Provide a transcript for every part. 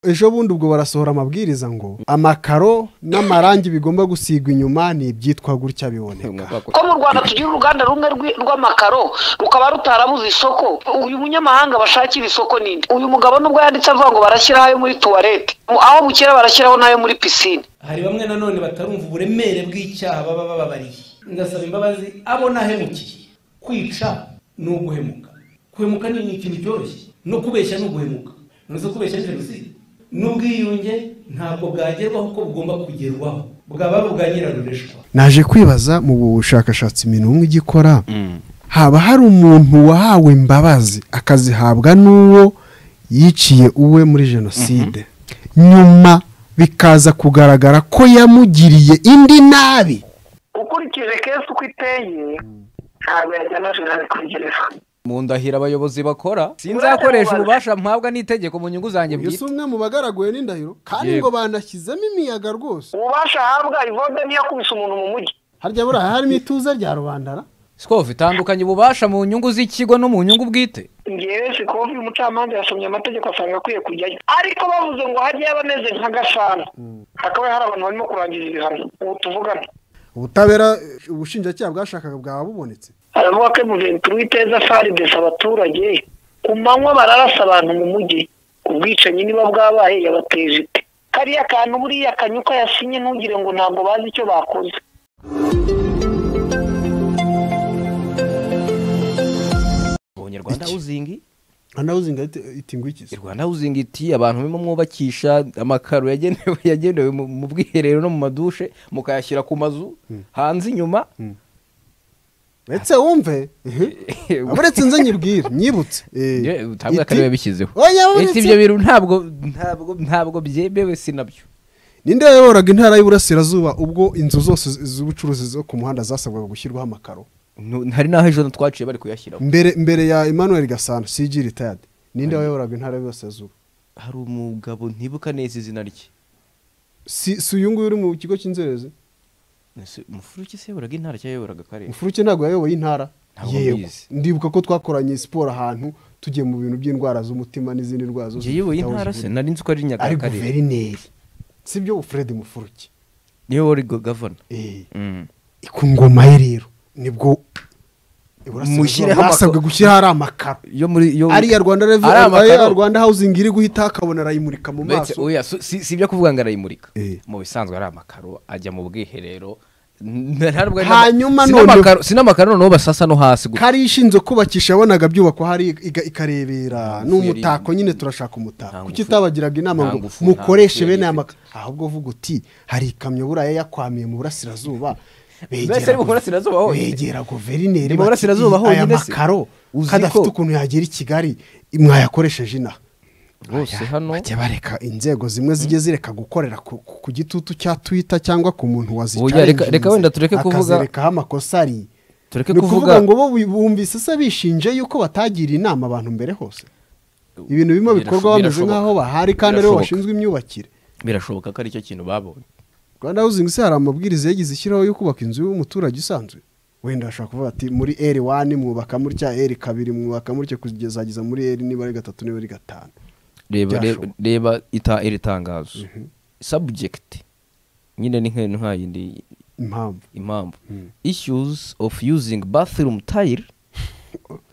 ejo bundi ubwo barasohora amabwiriza ngo amakaro n'amarangi bigomba gusigwa inyuma ni ibyitwa gutya biboneka ko mu rwanda tugira uruganda rumwe rw'amakaro rukaba rutarabuze isoko uyu munyamahanga bashakira isoko ninde uyu mugabo nubwo yanditse avuga ngo barashyiraho ayo muri tuwarete aho bukera barashyiraho n'ayo muri pisine hari bamwe nanone batarumva uburemere bw'icyaha baba bababariye ngasaba imbabazi abo nahemukiye kwica ni uguhemuka guhemuka ni ikintu cyoroshye no kubeshya ni uguhemuka ntuzi kubeshya jenoside n'ubwiyunge ntabwo bwagerwaho ko bugomba kugerwaho bwaba ari ubwa nyirarureshwa naje kwibaza mu bushakashatsi imintu igikora haba hari umuntu wahawe imbabazi akazihabwa n'uwo yiciye uwe muri jenoside nyuma bikaza kugaragara ko yamugiriye indi nabi ukurikije kenshi uko iteye ntabwo yajyana jenoside kuri gereza mu ndahiro abayobozi bakora sinzakoresha ububasha mpabwa n'itegeko mu nyungu zanjye mbese umwe mu bagaraguwe n'indahiro kandi ngo banashyizemo imiyaga rwose ububasha ahabwa ivode niyo akubise umuntu mu mujyi harya buriya harimo ituze rya rubandara sikovu itandukanye ububasha mu nyungu z'ikigo no mu nyungu bwite ngewe sikovu umucamanza yasomye amategeko asanga akwiye kujyayo ariko bavuze ngo hajye bameze nka gasana hakaba hari abantu barimo kurangiza ibihano ubu tuvugana ubutabera ubushinjacyaha bwashakaga bwaba bubonetse aravuga ko muventuri w'iteza faridesi abaturage ku manywa bararasa abantu mu mujyi ubwicanyi niba bwabaye yabateje ite kariya kantu buriya kanyuka yasinye ntugire ngo ntabwo bazi icyo bakoze abanyarwanda uzingi hano uzinga iti ngwikize rwanda huzinga iti abantu bimwe mwubakisha amakaro yagenewe yagenewe mu- mu bwiherero no mu madushe mukayashyira ku mazu hanze inyuma uretse wumve uretse nze nyibwire nyibutse Ye, utabwa iti- akarere bishyizeho oya iti uretse ibyo bintu ntabwo ntabwo ntabwo byemewe si nabyo ninde yayoboraga intara y'uburasirazuba ubwo inzu zose z- z'ubucuruzi zo ku muhanda zasabwaga gushyirwaho amakaro Nu- hari n'aho ejo twaciye bari kuyashyiraho mbere mbere ya emmanuel gasana cg retired ninde wayoboraga intara y'uburasirazuba hari umugabo ntibuka neza izina rye si si uyu nguyu uri mu kigo cy'inzererezi Ese umufuruki se yayoboraga intara cyangwa yayoboraga akarere mufuruke ntabwo yayoboye intara Ntabwo mbizi. ndibuka ko twakoranye siporo ahantu tugiye mu bintu by'indwara z'umutima n'izindi ndwara zose njye yayoboye zifite aho intara se zihurira. nari nzi ko ari ari nyagakarere guverineri sibyo fred mufuruke niwe wari go- gavana Eh, Mm. ku ngoma ye rero nibwo iburasirazuba Mushyireho amako- basabwe gushyiraho ari amakaro yo muri yo ariya rwanda revenue Ari amakaro. ariya rwanda housing iri guhita akabona arayimurika mu Uretse- maso oya, si si ibyo kuvuga ngo arayimurika Eh. mu bisanzwe ari amakaro ajya mu bwiherero N- ntabwo ari Hanyuma n'ama- si noneho- n'amakaro- si n'amakaro noneho basasa no hasi gusa kari ishinzwe kubakisha yabonaga byubakwa hari iga- ikarebera n'umutako nyine turashaka Nta umutako ngufu. kuki utabagiraga inama Nta ngo ngufu, nta mukoreshe ngufu bene aya yari makaro ahubwo uvuga uti hari ikamyo buriya yakwamiye mu burasirazuba Mbese ari mu guveri- burasirazuba honyine? begera guverineri Ni mu bati, burasirazuba "Ii, aya honyine se? makaro Uzi kandi ko- afite ukuntu yagera i kigali mwayakoresheje inaha bose hano bajya bareka inzego zimwe zijye zireka gukorera ku, ku- ku gitutu cya twita cyangwa ku muntu Oya, reka- wazicarinze reka wenda tureke kuvuga- akazerekaho amakosa ari tureke ni ukuvuga kuvuga ngo bo bi- bumvise se bishinje yuko batagira inama abantu mbere hose ibintu bimwe Birasho- bikorwa bameze birashoboka. nk'aho bahari kandi aribo Birashoboka. bashinzwe imyubakire birashoboka ko ari cyo kintu babonye rwanda housing se hari amabwiriza yagize ishyiraho yo kubaka inzu y'umuturage isanzwe wenda bashobora kuvuga ati muri eri wani mwubaka mutya eri kabiri mwubaka mutya kugezageza muri eri niba ari gatatu niba ari gatanu reba Byashoboka. reba- reba ita- iri tangazo subject nyine ni nk'intu nk'ayindi impamvu impamvu issues of using bathroom tile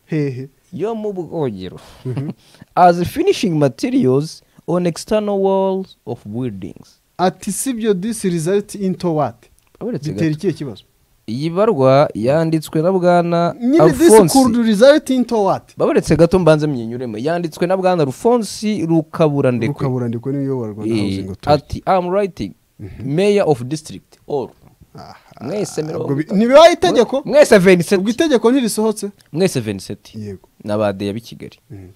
hehe yo mu bwogero as finishing materials on external walls of buildings ati sibyo this result into what Aberetse bitera gato. ikihe kibazo iyi barwa yanditswe na bwana nyine this could alphonse result into what babaretse gato mbanze myinyuremo yanditswe na bwana alphonse rukabura ndekwe ukabura ndiko n'iyobora rwanda Eh, housing authority ati am writing mayor of district or Aha, mwese mirongo ubwo bi- ntibibaye itegeko mwese ubwo 27 itegeko ntirisohotse mwese 27 yego n'abadeya b'i kigali Mhm.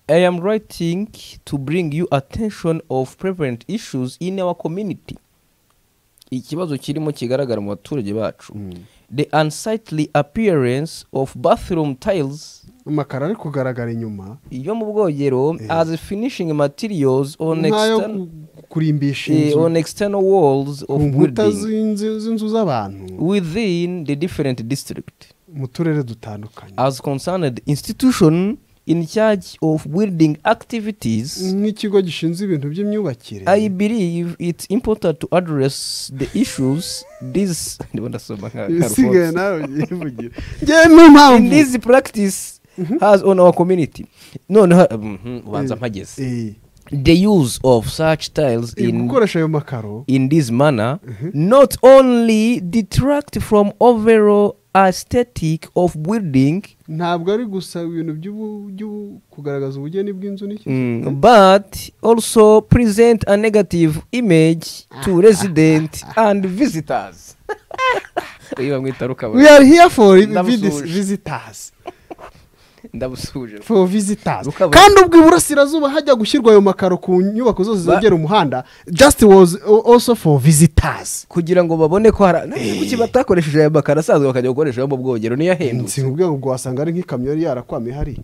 i am writing to bring you attention of prevalent issues in our community ikibazo kirimo kigaragara mu baturage bacu the unsightly appearance of bathroom tiles amakara ari kugaragara inyuma yo mu bwogero as finishing materials on nk'ayo external, ku- kurimbisha eh, on inzu external walls ku of nkuta buildings z'inzu z'inzu z'abantu within the different district mu turere dutandukanye as concerned institution in charge of building activities nk'ikigo gishinzwe ibintu by'imyubakire i believe it's important to address the issues this ndimo ndasoma nka nka ibisigaye Alphonse. nawe ubyivugira ngewe ni impamvu in this practice has on our community noneho mhm, ubanza mpageze Eh, the use of such tiles eh, in gukoresha ayo makaro in this manner not only detract from overall aesthetic of building ntabwo ari gusa ibintu by'ubu- by'ubu- kugaragaza ubugeni bw'inzu n'iki mm, but also present a negative image to residents and visitors Uyu bamwita rukaba. we are here for Ndamusuhuje. vis- visitors Ndabusuje. for visitors Rukaba. kandi ubwo iburasirazuba hajya gushyirwa ayo makaro ku nyubako zose Ba- zegera umuhanda just was a- also for visitors kugira ngo babone ko hari Ntabwo kuki batakoresheje aya makaro asanzwe bakajya gukoresha ayo mu bwogero niyo ahendutse nsinga ubwenge ubwo wasanga ari nk'ikamyo yari yarakwamye hariya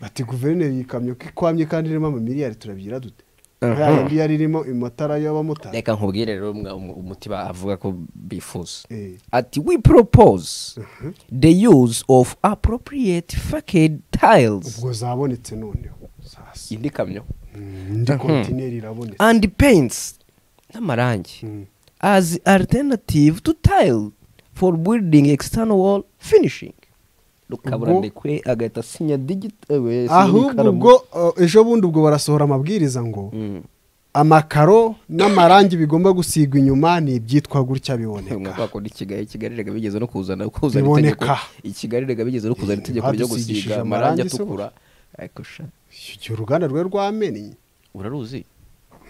bati guverineri iyi kamyo ko ikwamye kandi irimo amamiliyari turabyira dute Mhm. ya yindi yari irimo amatara y'abamotari reka nkubwire rero umwe- um- umutima avuga ko bifuza Eh. ati we propose the use of appropriate facade tiles ubwo zabonetse noneho sasa indi kamyo indi kontineri irabonetse and paints n'amarangi Mm. as alternative to tile for building external wall finishing rukabura Ubwo- ndekwe agahita asinya digit eh, asinya ahubwo ikaramu. ubwo uh, ejo bundi ubwo barasohora amabwiriza ngo Mm. amakaro n'amarangi bigomba gusigwa inyuma ni ibyitwa gutya umwaka biboneka wakora ikigali ikigali rega bigeze no kuzana kuzana Biboneka. itegeko ikigali rega bigeze no kuzana itegeko ryo badusigishije gusiga amarangi amarangi se atukura ariko sha igihe uruganda rwe rwamennye uraruzi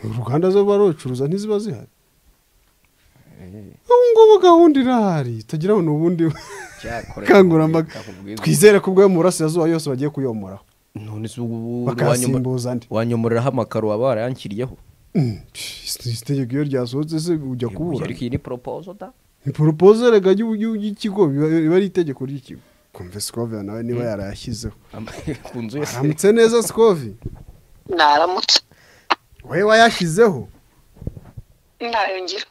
uruganda zo barucuruza ntiziba zihari ubu ngubu gahunda irahari itagira ngo ni ubundi Cyakorewe bukangurambaga kubwiriza. twizere ko ubwo yo mu burasirazuba yose bagiye kuyomoraho none se ubu Bakayasimbuza andi. wanyomoreraho amakaro waba warayanshyiriyeho Mm, isi itegeko iyo ryasohotse se ujya kubura ariko iyi ni proposo da ni poropoze rega y'u- y'u- y'ikigo biba biba ari itegeko ry'ikigo kumva sikovi nawe niba yarayashyizeho Ama- ku nzu yose aramutse neza sikovi naramutse we wayashyizeho ntayongera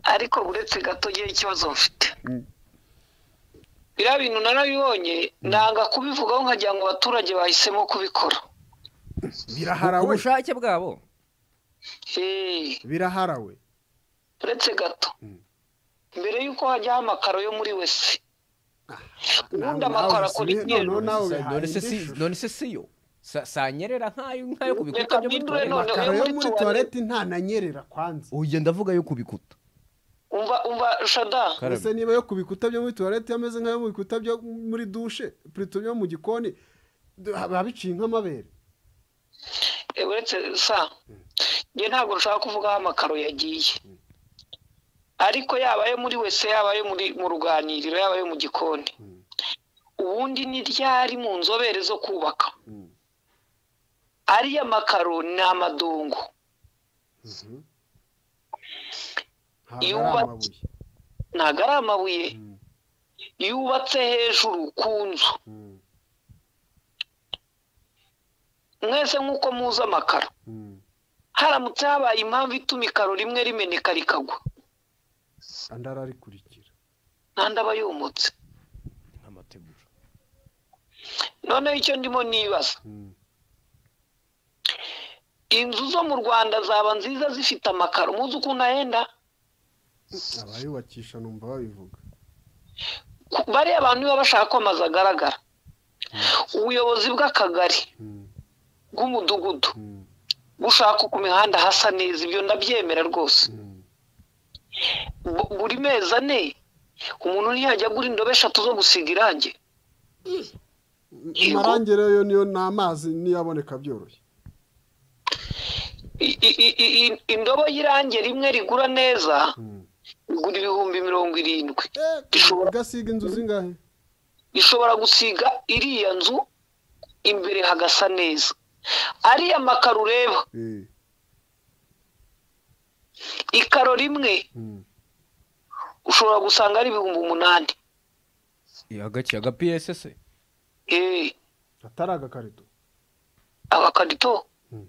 ariko uretse gato ngewe ikibazo mfite biriya bintu narabibonye nanga kubivugaho nkagira ngo abaturage bahisemo kubikora biraharawe ubushake bwabo Hey, biraharawe uretse gato mbere y'uko hajyaho amakaro yo muri wese ubundi amakaro akora ikintu none se si- none se siyo Sa- sanyerera nk'ayo nk'ayo ku bikuta Reka byo muri mpindure tuwarete. noneho. amakaro yo muri tuwarete. tuwarete ntananyerera kwanza Oya, ndavuga yo ku bikuta umva umva shada Karame. ese niba yo ku bikuta byo muri tuwarete yameze nk'ayo mu bikuta byo muri dushe purito byo mu gikoni d- biba biciye nk'amabere Eh, uretse sa njye ntabwo nshaka kuvuga aho amakaro yagiye ariko yaba ayo muri wese yaba ayo muri mu ruganiriro yaba ayo mu gikoni ubundi ni ryari mu nzobere zo kubaka ariya makaro ni amadongo ntabwo Iyo ari uba- amabuye ntabwo ari amabuye yubatse hejuru ku nzu Mm, mwese nk'uko muzi amakaro mm. haramutse habaye impamvu ituma ikaro rimwe rimeneka rikagwa andi ararikurikira n'andi aba yumutse Amategura. noneho icyo ndimo nibaza Mm. inzu zo mu rwanda zaba nziza zifite amakaro muzi ukuntu ahenda abayubakisha numva babivuga Ku- bariya abantu niba bashaka ko amazu agaragara ubuyobozi bw'akagari Mm, bw'umudugudu mm, bushaka ku mihanda hasa neza ibyo ndabyemera rwose mm. Bu- buri mezi ane umuntu ntiyajya agura indobo eshatu zo gusiga irangi Yego. amarangi rero niyo ni amazi niyo aboneka byoroshye I- i- i- i- i- indobo y'irangi rimwe rigura neza Mm. igura ibihumbi mirongo irindwi Eh, Gishobora- ugasiga inzu zingahe ishobora gusiga iriya nzu imbere hagasa neza ariya makaro ureba Eh, ikaro rimwe mm. ushobora gusanga ari ibihumbi umunani Eh, agakiye aga pss Eh, atari agakarito agakarito Mm.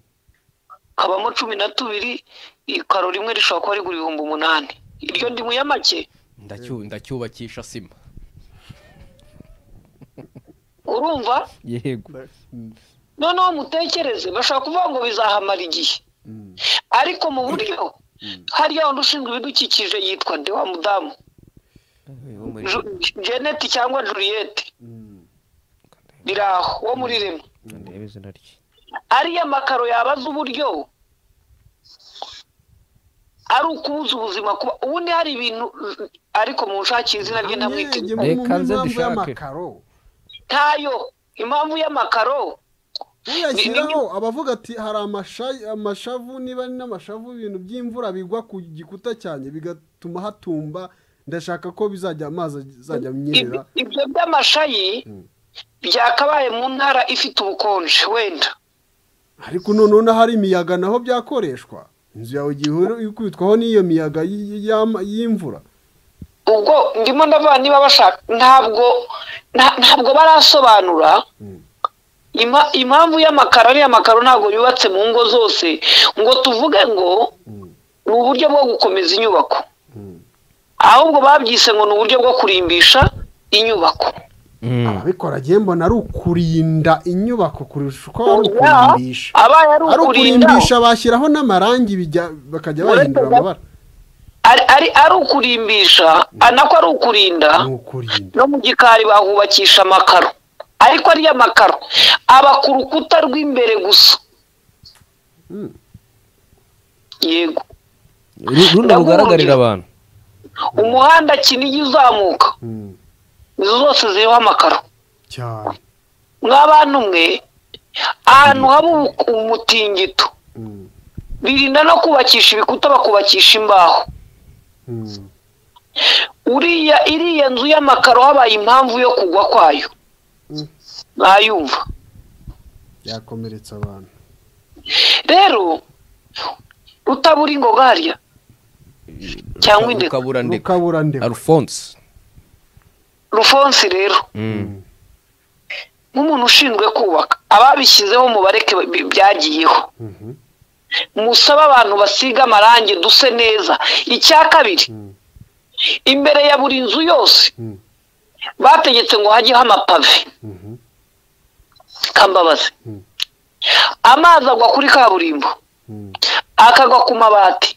kabamo cumi na tubiri ikaro rimwe rishobora kuba rigura ibihumbi umunani iryo ndi mu ya make Ndacyu- ndacyubakisha sima urumva yego noneho mutekereze bashobora kuvuga ngo bizahamara igihe ariko mu buryo hariya undi ushinzwe ibidukikije yitwa de wa mudamu wo muri Ju- jeneti cyangwa juriyete biri aho wo muri rema ndebe izina rye ariya makaro yabaza uburyo ari ukubuza ubuzima kuba ubundi hari ibintu ariko mu nshakira izina rye ndamwite Reka nze dushake. y'amakaro ntayo impamvu y'amakaro uyashyiraho abavuga ati hari amasha- amashavu niba ari n'amashavu ibintu by'imvura bigwa ku gikuta cyanjye bigatuma hatumba ndashaka ko bizajya amazi azajya amyerera Ib- ibyo by'amashayi byakabaye mu ntara ifite ubukonje wenda ariko noneho n'ahari imiyaga naho byakoreshwa inzu yawe igihe uri- iri kubitwaho n'iyo miyaga y- y'ama- y'imvura ubwo ndimo ndavuga niba bashaka ntabwo nta- ntabwo barasobanura Ima- impamvu y'amakaro ariya amakaro ntabwo yubatse mu ngo zose ngo tuvuge ngo ni uburyo bwo gukomeza inyubako ahubwo babyise ngo ni uburyo bwo kurimbisha inyubako ababikora agiye mbona ari ukurinda inyubako kurusha uko ari Ya, ukurimbisha abaye ari ukurimbisha bashyiraho n'amarangi bijya- bakajya bahindura amabara ari ari ari ukurimbisha nako ari ukurinda ni ukurinda no mu gikari bahubakisha amakaro ariko ariya makaro aba ku rukuta rw'imbere gusa Mm. yego Ru- runo Ndabumvira. rugaragarira abantu umuhanda kinigi uzamuka Mm. izo zose ziriho amakaro cyane mw'abantu mwe ahantu haba ubu- umutingito Mm. birinda no kubakisha ibikuta bakubakisha imbaho Mm. uriya iriya nzu y'amakaro habaye impamvu yo kugwa kwayo Mm. mwayumva yakomeretsa abantu rero utabura ingoga harya cyangwa indeka rukabura ndeka rukabura ndeba alphonse rufonsi rero Mm. nk'umuntu ushinzwe kubaka ababishyizeho mubareke bi- byagiyeho Mhm. musabe abantu basiga amarangi duse neza icya kabiri Mm. imbere ya buri nzu yose Mm. bategetse ngo hajyeho amapave Mhm. kambabazi Mm. amazi agwa kuri kaburimbo Mm. akagwa ku mabati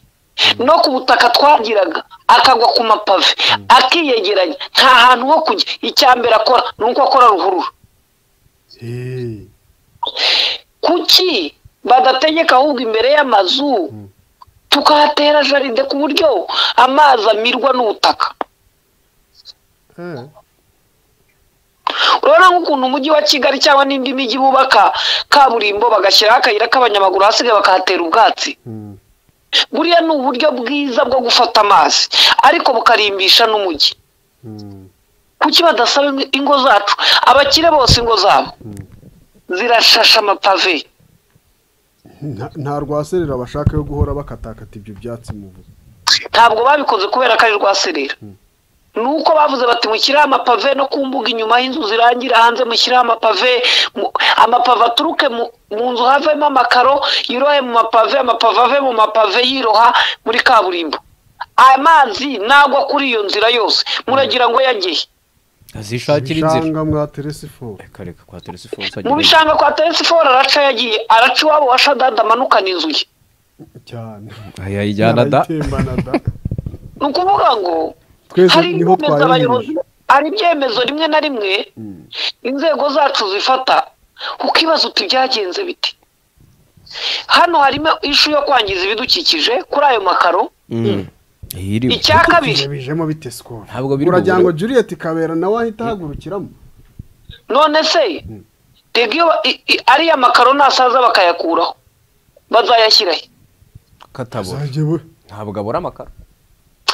no ku butaka twagiraga akagwa ku mapave akiyegeranya nta hantu ho kujya icya mbere akora ni uko akora ruhurura Hey. kuki badategeka ahubwo imbere y'amazu tukahatera jaride ku buryo amazi amirwa n'ubutaka Eh. urabona nk'ukuntu umujyi wa kigali cyangwa n'indi mijyi bubaka kaburimbo bagashyiraho akayira k'abanyamaguru hasigaye bakahatera ubwatsi Mm. buriya ni uburyo bwiza bwo gufata amazi ariko bukarimbisha n'umujyi Mm. kuki badasaba ing- ingo zacu abakire bose ingo zabo zirashasha amapave Nta- nta rwaserera bashaka yo guhora bakatakata ibyo byatsi mu buzima ntabwo babikoze kubera ko ari rwaserera ni uko bavuze bati mushyiraho amapave no ku mbuga inyuma y'inzu zirangira hanze mushyiraho amapave mu- amapave aturuke mu mu nzu havemo amakaro yirohe mu mapave amapave ave mu mapave yiroha muri kaburimbo amazi nagwa kuri iyo nzira yose muragira ngo yageye azishakira inzira ibishanga mwa teresiforo reka reka kwa telesifonse mu bishanga kwa telesiforo araca yagiye araca iwabo wa shadada amanukana inzu ye cyane yayijyana da Narayitembana da ni ukuvuga ngo twese hari niho ibyemezo abayobozi twayimirije hari ibyemezo rimwe na rimwe inzego zacu zifata ukibaza uti byagenze bite hano harimo ishu yo kwangiza ibidukikije kuri ayo makaro Mm. Iyiriwe. icya kabiri bijemo bite sikoro Ntabwo biri mu uragira ngo bubure. juliet kabera nawe ahita ahagurukiramo none se rega iyo ba- i- i- ariya makaro nasaza bakayakuraho bazayashyirahe katabora azajya we ntabwo abura amakara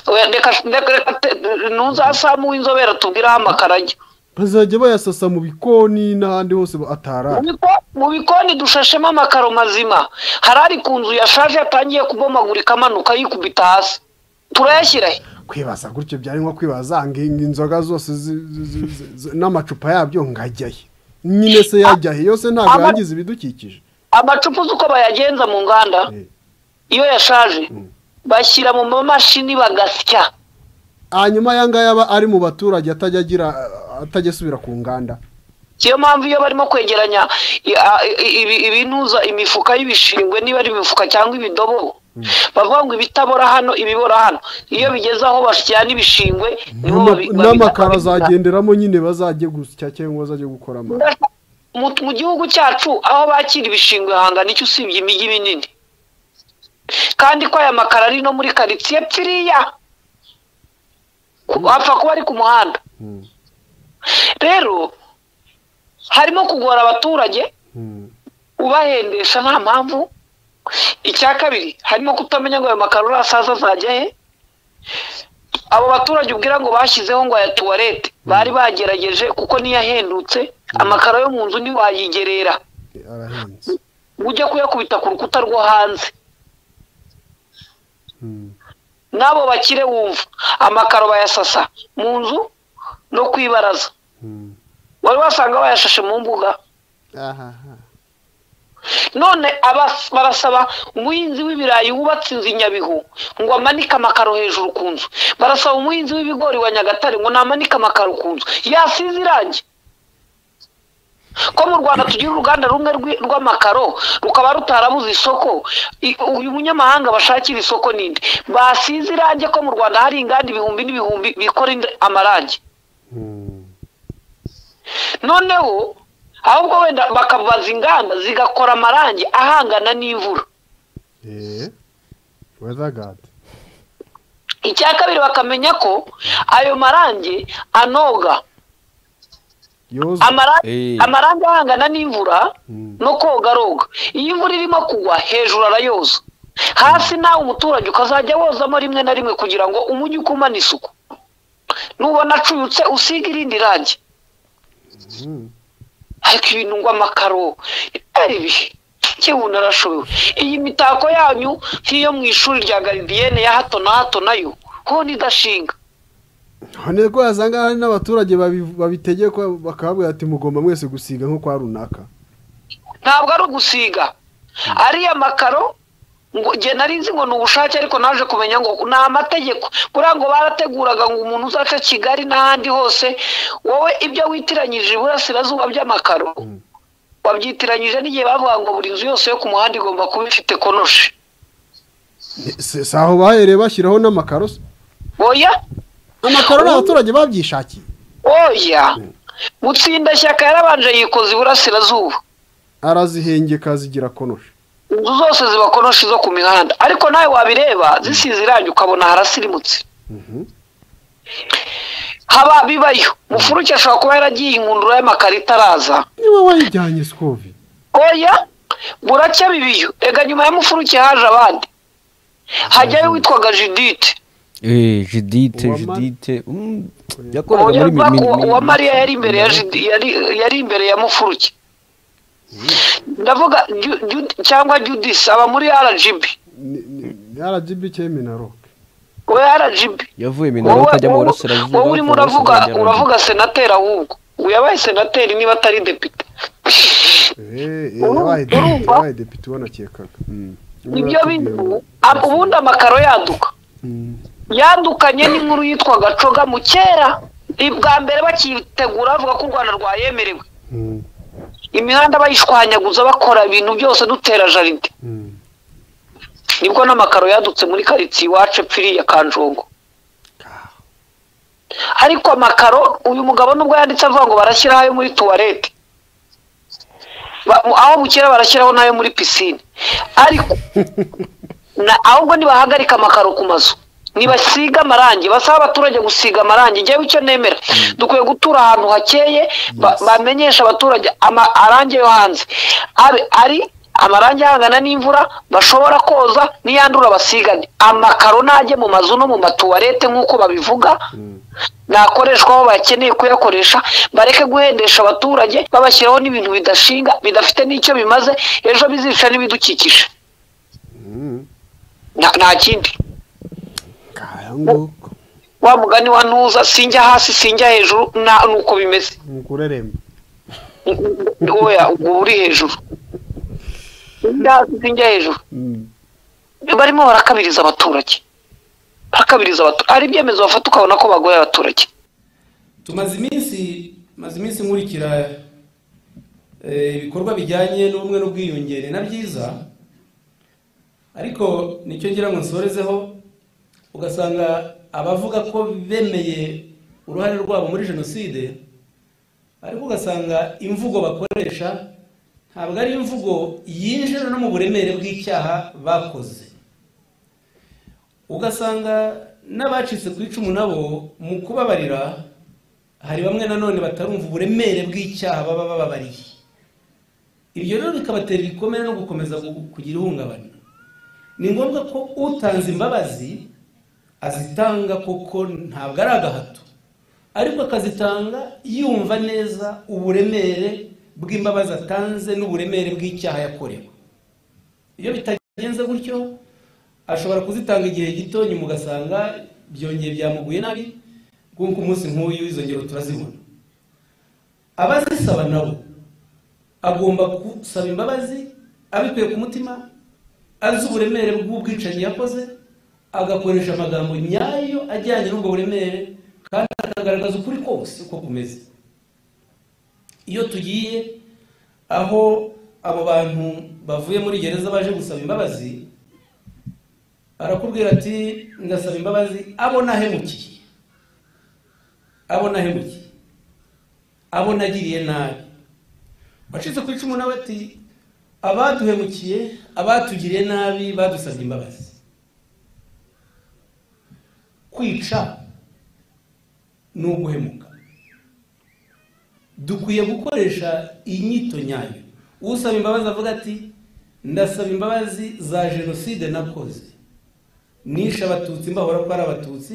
Oya, reka reka- reka te- ntuzasamu w'inzobere atubwire aho amakaro ajya bazajya bayasasa mu bikoni n'ahandi hose Mu atarara biko- mu bikoni dushashemo amakaro mazima hari ari ku nzu yashaje yatangiye kubomagurika amanuka yikubita hasi turayashyira he kwibaza gutyo byari nko kwibaza ngo in- inzoga zose zi- zi- zi- zi- n'amacupa yabyo ngo ajya he nyine se yajya he yose ntabwo Ama- yagize ibidukikije amacupa uzi uko bayagenza mu nganda Eh. iyo yashaje bashyira mu mamashini bagasya hanyuma aya ngaya aba ari mu baturage atajya agira atajya asubira ku nganda niyo mpamvu iyo barimo kwegeranya i- a- i- ibi- ibinuza imifuka y'ibishingwe niba ari imifuka cyangwa ibidobo bavuga ngo ibitabora hano ibibora hano iyo bigeze aho bashyirana ibishingwe niho babi- babi- n'amakaro babi- azagenderamo nyine bazajye gusya cyangwa bazajye gukora amata mu mu gihugu cyacu aho bakira ibishingwe hangana icyo usibye imijyi minini kandi ko aya makaro ari no muri karitsiye pfiriya Ku- apfa kuba ari ku muhanda Mm. rero harimo kugora abaturage Mm. ubahendesha nta mpamvu icya kabiri harimo kutamenya ngo ayo makaro urasaza azajya he abo baturage ubwira ngo bashyizeho ngo aya tuwarete bari bagerageje kuko niyo ahendutse amakaro yo mu nzu ntiwayigerera arahenze ujya kuyakubita ku rukuta rwo hanze Mm. n'abo bakire wumva amakaro bayasasa mu nzu no ku ibaraza Mm. wari wasanga bayashashe mu mbuga ahaha none abas- barasaba umuhinzi w'ibirayi wubatse inzu i nyabihu ngo amanike amakaro hejuru ku nzu barasaba umuhinzi w'ibigori wa nyagatare ngo namanike amakaro ku nzu yasize irangi ko mu rwanda tugira uruganda rumwe rw'i- rw'amakaro rukaba rutarabuze isoko I- uyu munyamahanga bashakira isoko ninde basize irangi ko mu rwanda hari inganda ibihumbi n'ibihumbi bikora ind- amarangi Mm. noneho ahubwo wenda bakabaza inganda zigakora amarangi ahangana n'imvura Eh. weather guard icya kabiri bakamenya ko ayo marangi anoga yoza amarangi Eh. amarangi ahangana n'imvura Mm. no kogaroga iyo imvura irimo kugwa hejuru arayoza hasi nawe umuturage ukazajya wozamo rimwe na rimwe kugira ngo umujyi ukumane isuku nubona acuyutse usiga irindi rangi Mm. ariko ibintu ngo amakaro ari ibihe yewe narashobewe iyi mitako yanyu nk'iyo mu ishuri rya garidiyene ya hato na hato nayo ho nidashinga none ko wasanga hari n'abaturage babi- babitegekwa bakababwira ati mugomba mwese gusiga nko kwa runaka ntabwo ari ugusiga ariya makaro ngo nge nari nzi ngo ni ubushake ariko naje kumenya ngo ni amategeko buriya ngo barateguraga ngo umuntu uzaca kigali n'ahandi hose wowe ibyo witiranyije iburasirazuba by'amakaro wabyitiranyije n'igihe bavuga ngo buri nzu yose yo ku muhanda igomba kuba ifite konoshi Se- si aho bahereye bashyiraho n'amakaro se? oya amakaro ni abaturage babyishakiye oya mutsindashyaka yarabanje yikoze iburasirazuba arazihengeka zigira konoshi inzu zose ziba konoshi zo ku mihanda ariko nawe wabireba zisize irangi ukabona harasirimutse Mhm. haba bibayo mufuruke ashobora kuba yaragiye inkundura y'amakaro itaraza niba wayijyanye sikovi oya buracya bibiyo rega nyuma ya mufuruke haje abandi hajyayo witwaga judite Eh, jidite Uwama- jidite Mm, uwo yakoraga muri mi- mi- mi- uwa mariya yari imbere ya Judi- yari- yari imbere ya mufuruke ndavuga Ju- Ju- cyangwa judisi aba muri rgb rgb cyeme na rock we rgb yavuye minaro wowe akajya mu wowe- burasirazuba wowe urimo akava mu uravuga burasirazuba ajya mu uravuga senateri ahubwo uyu yabaye senateri niba atari depite Eh, eh, Urumva- yabaye depite urumva? yabaye depite ubonakekaga ibyo bintu ab- ubundi amakaro yaduka yandukanye n'inkuru yitwa gacoga mu kera bwa mbere bakitegura bavuga ko u rwanda rwayemerewe imihanda bayishwanyaguza bakora ibintu byose dutera jaride nibwo n'amakaro yadutse muri karitsiye iwacu epfiriya kanjongo ariko amakaro uyu mugabo nubwo yanditse avuga ngo barashyiraho ayo muri tuwarete Ba- mu- aho bukera barashyiraho n'ayo muri pisine ariko na- ahubwo nibahagarika amakaro ku mazu nibasiga amarangi basaba abaturage gusiga amarangi njyewe icyo nemera dukwiye gutura ahantu hakeye ba- bamenyesha abaturage ama- arangi yo hanze abe ari amarangi ahangana n'imvura bashobora koza n'iyandura basigane amakaro najye mu mazu no mu matuwarete nk'uko babivuga nakoreshwa aho bakeneye kuyakoresha bareke guhendesha abaturage babashyiraho n'ibintu bidashinga bidafite n'icyo bimaze ejo bizica n'ibidukikije nta nta kindi kayanguko wa mugani wa ntuza sinjya hasi sinjya hejuru nta nuko bimeze nkureremba oya ubwo uri hejuru sinjya hasi sinjya hejuru barimo barakabiriza abaturage barakabiriza abaturage hari ibyemezo bafata ukabona ko bagoye abaturage tumaze iminsi maze iminsi nkurikira eh, ibikorwa bijyanye n'ubumwe n'ubwiyungere na byiza ariko nicyo ngira ngo nsorezeho ugasanga abavuga ko bemeye uruhare rwabo muri jenoside ariko ugasanga imvugo bakoresha ntabwo ari imvugo yinjira no mu buremere bw'icyaha bakoze ugasanga n'abacitse ku icumu nabo mu kubabarira hari bamwe nanone batarumva uburemere bw'icyaha baba bababariye ibyo rero bikabatera ibikomere no gukomeza gu- kugira ihungabana ni ngombwa ko utanze imbabazi azitanga koko ntabwo ari agahato ariko akazitanga yumva neza uburemere bw'imbabazi atanze n'uburemere bw'icyaha yakorewe iyo bitagenze gutyo ashobora kuzitanga igihe gito nyuma ugasanga byongeye byamuguye nabi kuko umunsi nk'uyu izo ngero turazibona abazisaba nabo agomba gusaba imbabazi abikuye ku mutima azi uburemere bw'ubwicanyi yakoze agakoresha amagambo nyayo ajyanye n'ubwo buremere kandi akagaragaza ukuri kose uko kumeze iyo tugiye aho abo bantu bavuye muri gereza baje gusaba imbabazi arakubwira ati ndasaba imbabazi abo nahemukiye abo nahemukiye abo nagiriye nabi wacitse ku icumu nawe ati abaduhemukiye abatugiriye nabi badusabye imbabazi kwica ni uguhemuka dukwiye gukoresha inyito nyayo usaba imbabazi avuga ati ndasaba imbabazi za jenoside nakoze nishe abatutsi mbahora ko ari abatutsi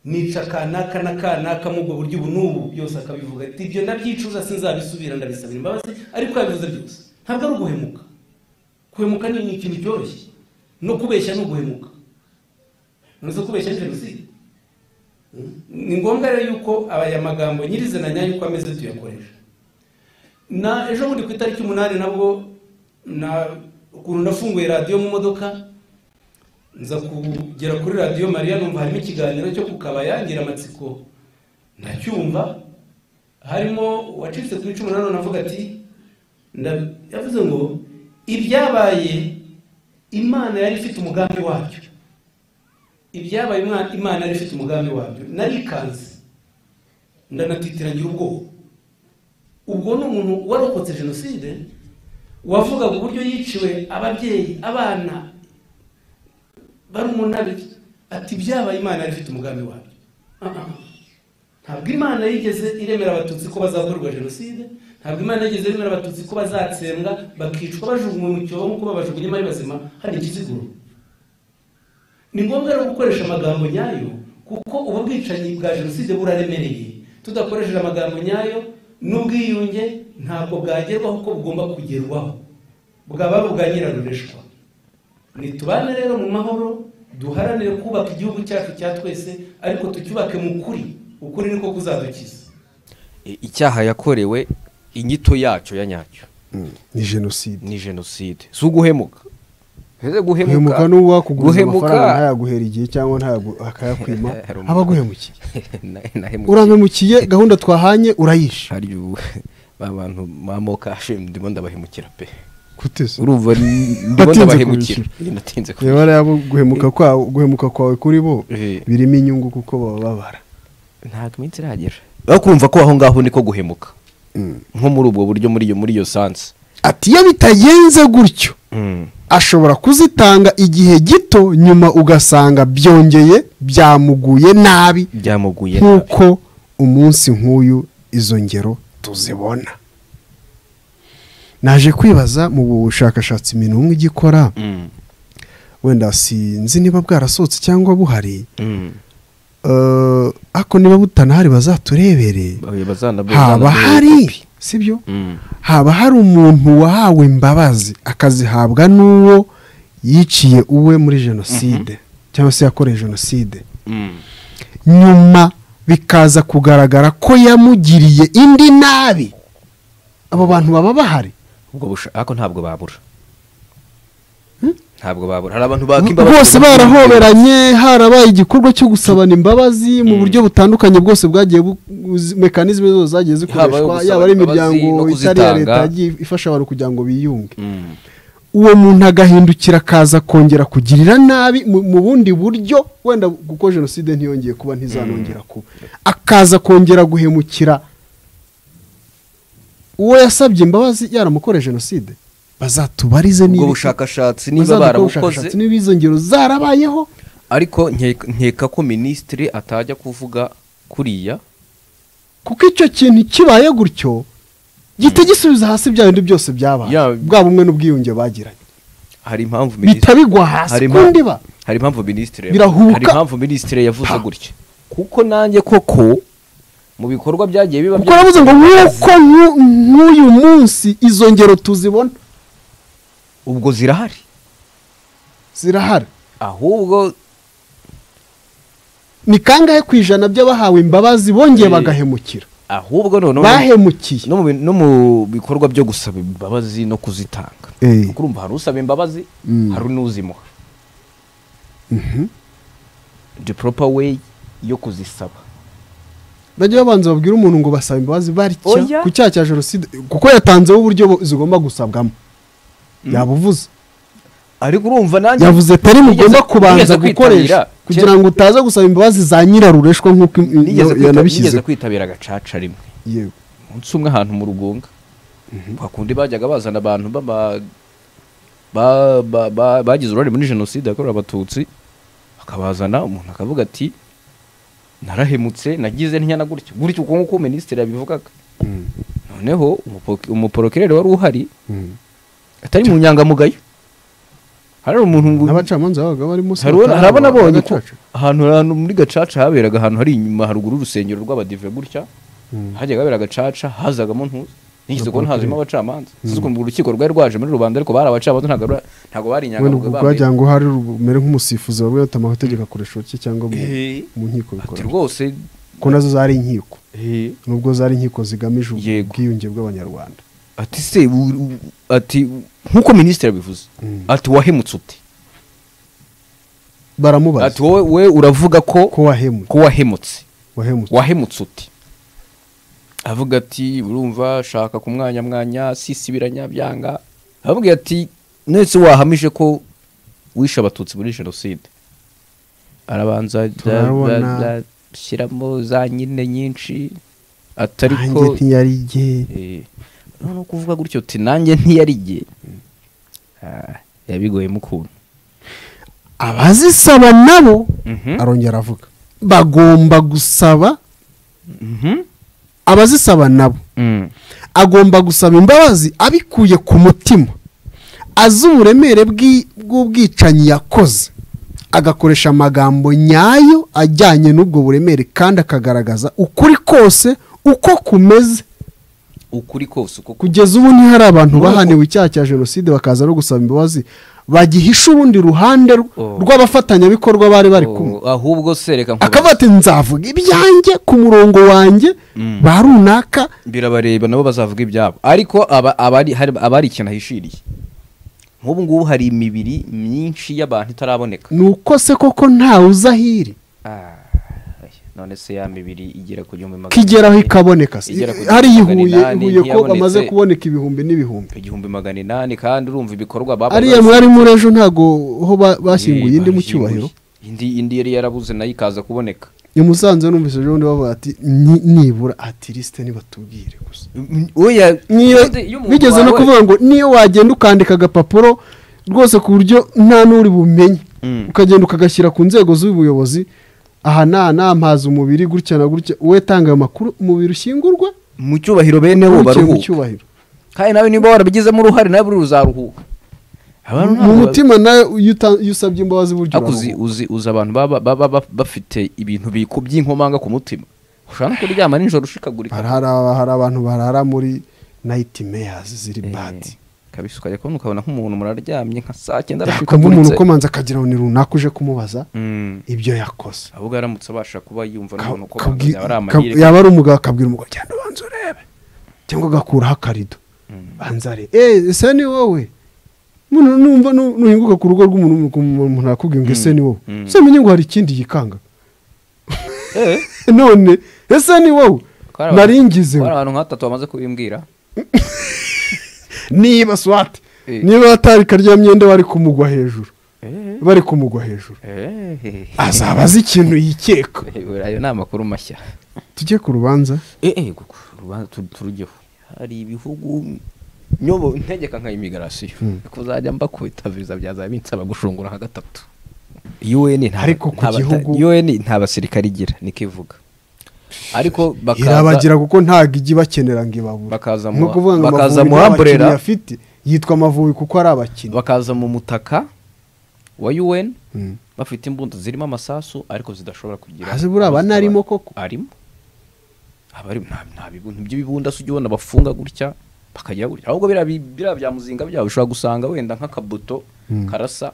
nica kanaka na kanaka mu ubwo buryo ubu n'ubu byose akabivuga ati ibyo ndabyicuza sinzabisubira ndabisabira imbabazi ariko yabivuze byose ntabwo ari uguhemuka guhemuka ni ni ikintu cyoroshye no kubeshya ni uguhemuka ntuzi kubeshya ni jenoside ni ngombwa rero yuko aya magambo nyirizina nyayo uko ameze tuyakoresha na ejo bundi ku itariki umunani nabwo na ukuntu nafunguye radiyo mu modoka nza kugera kuri radiyo mariya numva harimo ikiganiro cyo ku kabaya ngira amatsiko ntacyumva harimo uwacitse ku icumu nanone avuga ati nda- yavuze ngo ibyabaye imana yari ifite umugambi wabyo ibyabaye Imana- imana yari ifite umugambi wabyo narikanze ndanatitiranyira ubwoba ubwo ni umuntu warokotse jenoside wavugaga uburyo yiciwe ababyeyi abana barumunabiri ati byabaye imana yari ifite umugambi wabyo Ah, ah. ntabwo imana yigeze iremera abatutsi ko bazakorerwa jenoside ntabwo imana yigeze iremera abatutsi ko bazatsembwa bakicwa bajugunywe mu cyobo nk'uko babajugunyemo ari bazima hari ikiziguro ni ngombwa rero gukoresha amagambo nyayo kuko ubu bwicanyi bwa jenoside buraremereye tudakoresheje amagambo nyayo n'ubwiyunge ntabwo bwagerwaho uko bugomba kugerwaho bwaba ari ubwa nyirarureshwa nitubane rero mu mahoro duharanire kubaka igihugu cyacu cya twese ariko tucyubake mu kuri ukuri niko kuzadukiza I- icyaha yakorewe inyito yacyo ya nyacyo Mm, ni jenoside ni jenoside si uguhemuka ese guhemuka n'uwo wakuguze guhemuka- amafaranga ntayaguhera igihe cyangwa ntayagu- akayakwima Hari umuntu- aba aguhemukiye Na- nahemukiye. uramemukiye gahunda twahanye urayisha hari ubu ba bantu mamoka ashimwe ndimo ndabahemukira pe kutese urumva n- ndimo Natinze ndabahemukira kubishyura. Eh, natinze ku reba rero abo guhemuka kwawe guhemuka kwawe kuri bo Eh. birimo inyungu kuko baba babara ntabwo iminsi iragera bakumva ko aho ngaho niko guhemuka nko muri ubwo buryo muri iyo muri iyo sansi ati iyo bitagenze gutyo ashobora kuzitanga igihe gito nyuma ugasanga byongeye byamuguye nabi byamuguye nabi nk'uko umunsi nk'uyu izo ngero tuzibona naje kwibaza mu bushakashatsi minunga igikora Mm, wenda sinzi niba bwarasohotse cyangwa buhari mm. Eh, ariko niba butanahari bazaturebere Ba- bazana- haba bazana- hari sibyo Mm. haba hari umuntu wahawe imbabazi akazihabwa n'uwo yiciye uwe muri jenoside cyangwa se yakoreye jenoside Mm. nyuma bikaza kugaragara ko yamugiriye indi nabi abo bantu baba bahari ubwo busha- ariko ntabwo babura ntabwo babura hari abantu baka imbabazi bose barahoberanye harabaye igikorwa cyo gusabana imbabazi mu buryo butandukanye bwose bwagiye bu- buzi- mekanizme zose zagiye Yaba zikoreshwa ayo yaba ari gusaba imbabazi no imiryango itari iya kuzitanga. leta yagiye ifasha abantu kugira ngo biyunge uwo muntu agahindukira akaza kongera kugirira nabi mu mu bundi buryo wenda kuko jenoside ntiyongeye kuba ntizanongera kuba akaza kongera guhemukira uwo yasabye imbabazi yaramukore jenoside bazatubarize ubwo niba- bushakashatsi niba bazadukorera barabukoze ubushakashatsi niba izo ngero zarabayeho ariko nke- nkeka ko minisitiri atajya kuvuga kuriya kuko icyo kintu kibaye gutyo gihita gisubiza hasi bya bindi byose byabaye Ya- bwa bumwe n'ubwiyunge bagiranye hari impamvu bihita minisitiri bigwa hasi ku ndiba hari impamvu minisitiri Birahuka. hari impamvu minisitiri yavuze Pa. gutya kuko nanjye koko mu bikorwa byagiye biba kuko navuze ngo nk'uko nk'u- nk'uyu munsi izo ngero tuzibona ubwo zirahari zirahari ahubwo ni kangahe ku ijana by'abahawe imbabazi bongeye Eh. bagahemukira ahubwo noneho bahemukiye no mu bi- no mu bikorwa byo gusaba imbabazi no kuzitanga Eh. kuko urumva hari usaba imbabazi Mm. hari n'uzimuha the proper way yo kuzisaba bajya babanza babwira umuntu ngo basaba imbabazi bari Oya. ku cyaha cya jenoside kuko yatanzeho uburyo bo- zigomba gusabwamo yabuvuze ariko urumva nanjye yavuze atari mugomba Nigeze- kubanza nigeze gukoresha kwitabira- kugira ngo utaza gusaba imbabazi za nyirarureshwa nk'uko im- nigeze yo- kwita- yanabishyize nigeze kwitabira agacaca rimwe yego umunsi umwe ahantu mu rugunga kwa kundi bajyaga bazana abantu baba- ba- ba- ba- bagize uruhare muri jenoside yakorewe abatutsi akabazana umuntu akavuga ati narahemutse nagize ntya na gutya gutya uko nguko minisitiri yabivugaga noneho umupo- umuporokirere wari uhari atari mu nyangamugayo hari umuntu n'abacamanza babaga barimo hari uwo- hari abo nabonye ko agacaca. ahantu ahantu muri gacaca haberaga ahantu hari inyuma haruguru y'urusengero rw'abadive gutya hajyaga habera gacaca hazagamo ntuzi nigeze kubona hazimo abacamanza sinzi ukuntu urukiko rwari rwaje muri rubanda ariko bari abacamanza ntabwo bari- ntabwo bari wenda ubwo inyangamugayo bambaye- rwagira ngo hari rumere nk'umusifuzi wabwe yatama amategeko akoresha cye cyangwa mu Eh. mu nkiko ati bikora rwose ko nazo zari inkiko eh, nubwo zari inkiko zigamije ubu- Yego. ubwiyunge bw'abanyarwanda ati se u- u- ati nk'uko minisitiri yabivuze ati wahemutse ute ati baramubaza wowe we uravuga ko ko wahemutse ko wahemutse wahemutse wahemutse uti avuga ati urumva shaka ku mwanya mwanya sisibiranya byanga avuga ati nese wahamije ko wishe abatutsi muri jenoside arabanza Turabona. shyiramo za nyine nyinshi nanjye atariko ntiyari igihe none kuvuga gutyo uti nanjye ntiyari ge yabiguyemo ukuntu abazisaba nabo Mhm. arongera avuga bagomba gusaba Mhm. abazisaba nabo Mm. agomba gusaba imbabazi abikuye ku mutima azi uburemere bw'i- bw'ubwicanyi yakoze agakoresha amagambo nyayo ajyanye n'ubwo buremere kandi akagaragaza ukuri kose uko kumeze ukuri kose uko ku- kugeza ubu ntihari abantu bahaniwe icyaha cya jenoside bakaza no gusaba imbabazi bagihisha urundi ruhande rw- Oh. rw'abafatanyabikorwa bari bari kumwe Oh, ahubwo sereka nkubaze. akavuga ati nzavuga ibyanjye ku murongo wanjye ba runaka birabareba nabo bazavuga ibyabo ariko aba- abari hari- abari ikintu ahishiriye nk'ubu ngubu hari imibiri myinshi y'abantu itaraboneka ni uko se koko ntawe uzi aho iri Ah, none se ya mibiri igera ku gihumbi magana kigeraho inani. ikaboneka se Igera ku hariya gihumbi ihuye magana inani, ihuye ko ntiyabonetse. bamaze kuboneka ibihumbi n'ibihumbi igihumbi magana inani kandi urumva ibikorwa babaga ariya bari- mwari muri ejo ntabwo ho ba- bashyinguye indi mu Bashyinguye. cyubahiro indi indi yari yarabuze nayo ikaza kuboneka i musanze numvise ejo bundi bavuga ati "Ni- nibura atirisite nibatubwire gusa oya niyo iyo umuntu bigeze no wawe- kuvuga ngo niyo wagenda ukandika agapapuro rwose ku buryo nta n'uri bumenye Mm. ukagenda ukagashyira ku nzego z'ubuyobozi aha nta namazi umubiri gutya na gutya wowe tanga ayo makuru umubiri ushyingurwa mu cyubahiro bene bo ukurikiye mu baruhuka cyubahiro kandi nawe niba warabigizemo uruhare nawe buri ruzaruhuka Abantu mu ntabwo- mutima nawe iyo uta- iyo usabye imbabazi buryo ariko uzi, uzi, uzi abantu baba baba baba bafite ibintu biku by'inkomanga ku mutima ushobora no kuryama nijoro ushikagurika hari hari aba- hari abantu barara muri nayiti meyazi ziri Eh, badi kabisa ukajya kubona ukabona nk'umuntu muraryamye nka saa cyenda hakaba umuntu arashikaguritse ukomanza akagira ngo ni runaka uje kumubaza Mm. ibyo yakoze ahubwo aramutse abasha kuba yumva Ka- n'umuntu ko kabwi- yaba ari ka- amahirwe yaba ari umugabo akabwira umugabo genda ubanza urebe cyangwa agakuraho akarido banza arebe eh ese ni wowe Mbona numva nu- nuhinguka ku rugo rw'umuntu umuntu nakubwiye ngo ese ni wowe ese menye ngo hari ikindi yikanga none ese ni wowe Twarabaye. naringize hari abantu nk'atatu bamaze kubimbwira niba swati Eh. niba atari karya myenda bari kumugwa hejuru bari kumugwa hejuru azaba azi ikintu yikeka ayo ni amakuru mashya tujye ku rubanza turujyeho hari ibihugu nyobo ntegeka nka imigarasiyo kuzajya mba kubita viza byazaba binsaba gushungura nka gatatu UN nta- Ariko ku nta bata- gihugu- UN nta basirikare igira nikivuga ariko bakaza irabagira kuko ntabwo ijya ibakenera ngo ibabure Bakaza mu- ni ukuvuga ngo bakaza amavubi mu nta Umbrella. bakinnyi afite yitwa amavubi kuko ari abakinnyi bakaza mu mutaka wa UN Mm. bafite imbunda zirimo amasasu ariko zidashobora kugira Hasi buriya aba narimo koko. arimo aba ari nta nta bibunda ibyo bibunda si ubona bafunga gutya bakagira gutya ahubwo biriya bi- biriya bya muzinga byabo ushobora gusanga wenda nk'akabuto karasa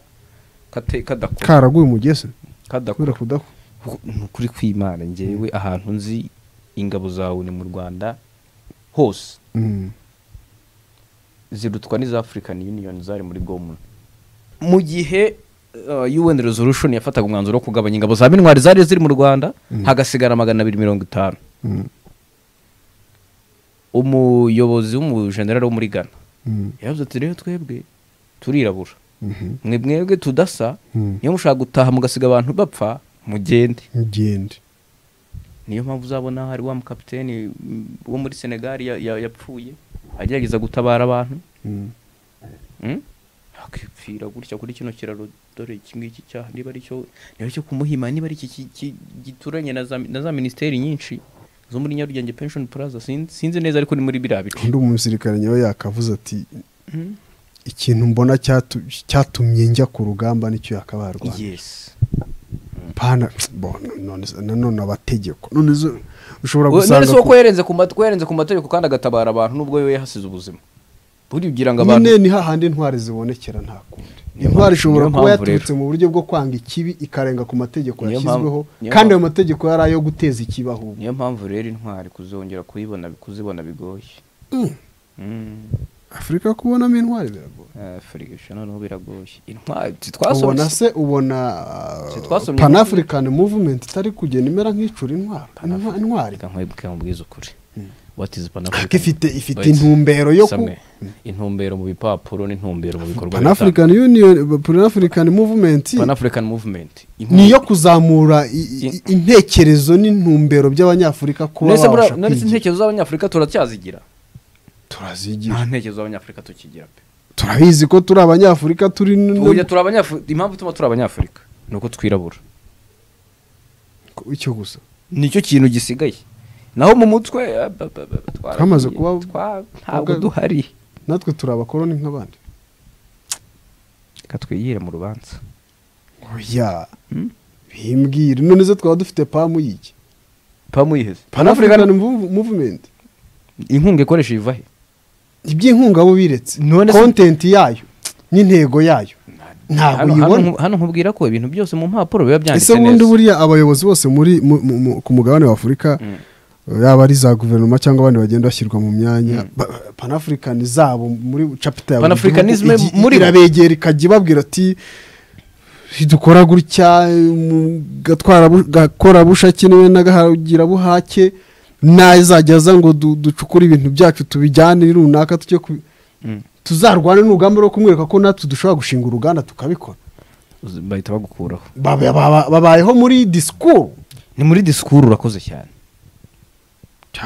kate- kadakora karaguye umugese kubera kadakora kudaku Kuko ni ukuri kw'imana ngewe ahantu nzi ingabo zawe ni mu rwanda hose Mm. zirutwa n'iza african union zari muri gomuna mu gihe uh, un resolution yafataga umwanzuro wo kugabanya ingabo za mintwari zari ziri mu rwanda hagasigara magana abiri mirongo itanu Mm. umuyobozi w'umujenerali wo muri ghana Mm. yavuze ati rero twebwe turirabura Mhm. mwe mwebwe tudasa Mm. niyo mushaka gutaha mugasiga abantu bapfa mugende mugende niyo mpamvu uzabona hari wa mukapiteni mm, wo muri senegali ya- ya- yapfuye agerageza gutabara abantu Mm. Mm? akipfira gutya kuri kino kiraro dore iki ngiki cyaha niba ari cyo niba ari cyo kumuhima niba ari iki ki- ki- gituranye na za na za minisiteri nyinshi zo muri nyarugenge pension plaza sin- sinzi neza ariko ni muri biriya bice undi umusirikare nyawe yakavuze ati ikintu mbona cyatu- cyatumye njya ku rugamba nicyo yakabarwa yes pana bo none nanone abategeko none zo ushobora none gusanga si uko yarenze ku mat- ko yarenze ku mategeko kandi agatabara abantu nubwo we yahasize ubuzima buribwira ngo abantu nyine ni hahandi intwari zibonekera nta kundi intwari ishobora niyo kuba mpamvu yaturutse mu buryo bwo kwanga ikibi ikarenga ku mategeko Niyo yashyizweho mpamvu- niyo kandi ayo mpamvu- mategeko yari ayo guteza ikibi ahubwo niyo mpamvu rero intwari kuzongera kuyibona kuzibona bigoye Mm. afurika kubonamo intwari biragoye Eh, frigisha noneho biragoye intwari ubona twasomye se ubona Si twasomye inkuru- panafurikani muvumenti itari kugenda imera nk'icura intwari Intwa- intwari reka nkwibwire mubwize ukuri what is pan Ariko ifite ifite intumbero yo ku intumbero mu bipapuro n'intumbero mu bikorwa bitandukanye. panafurikani yuniyoni panafurikani muvumenti pan-african movement ni iyo kuzamura i- i- In- intekerezo n'intumbero by'abanyafurika kuba babasha nanditse kwigira intekerezo z'abanyafurika turacyazigira turazigira nta ntekerezo z'abanyafurika tukigira pe turabizi ko turi abanyafurika turi n- Uya turi abanyafurika impamvu ituma turi abanyafurika ni uko twirabura icyo gusa nicyo kintu gisigaye naho mu mutwe eh, ba- ba- ba- twaragiye, Twamaze kuba- twa- ntabwo ubwa- duhari natwe turi abakoroni nk'abandi reka twigire mu rubanza oya bimbwire none se twaba dufite pamu y'iki pamu yiheze panafurikani muvumenti inkunga ikoresha iva he iby'inkunga bo biretse None se- kontenti yayo n'intego yayo ntabwo Hano- hano uyibona nku- hano nkubwira ko ibintu byose mu mpapuro biba byanditse ese bundi neza buriya abayobozi bose muri mu- mu- mu- ku mugabane wa afurika yaba ari za guverinoma cyangwa abandi bagenda bashyirwa mu myanya panafurikani zabo muri capita ya buri Pan-Africanism gihugu igi- muri bo. irabegera ikajya ibabwira ati dukora gutya mu- gatwara bu- gakorabushake niwe n'agahagira buhake n'azajya aza ngo du- ducukure ibintu byacu tubijyane runaka tujye kubi- tuzarwane n'urugamba rwo kumwereka ko natwe dushobora gushinga uruganda tukabikora Uzi- bahita bagukuraho Baba- baba- babayeho muri disikuru ni muri disikuru urakoze cyane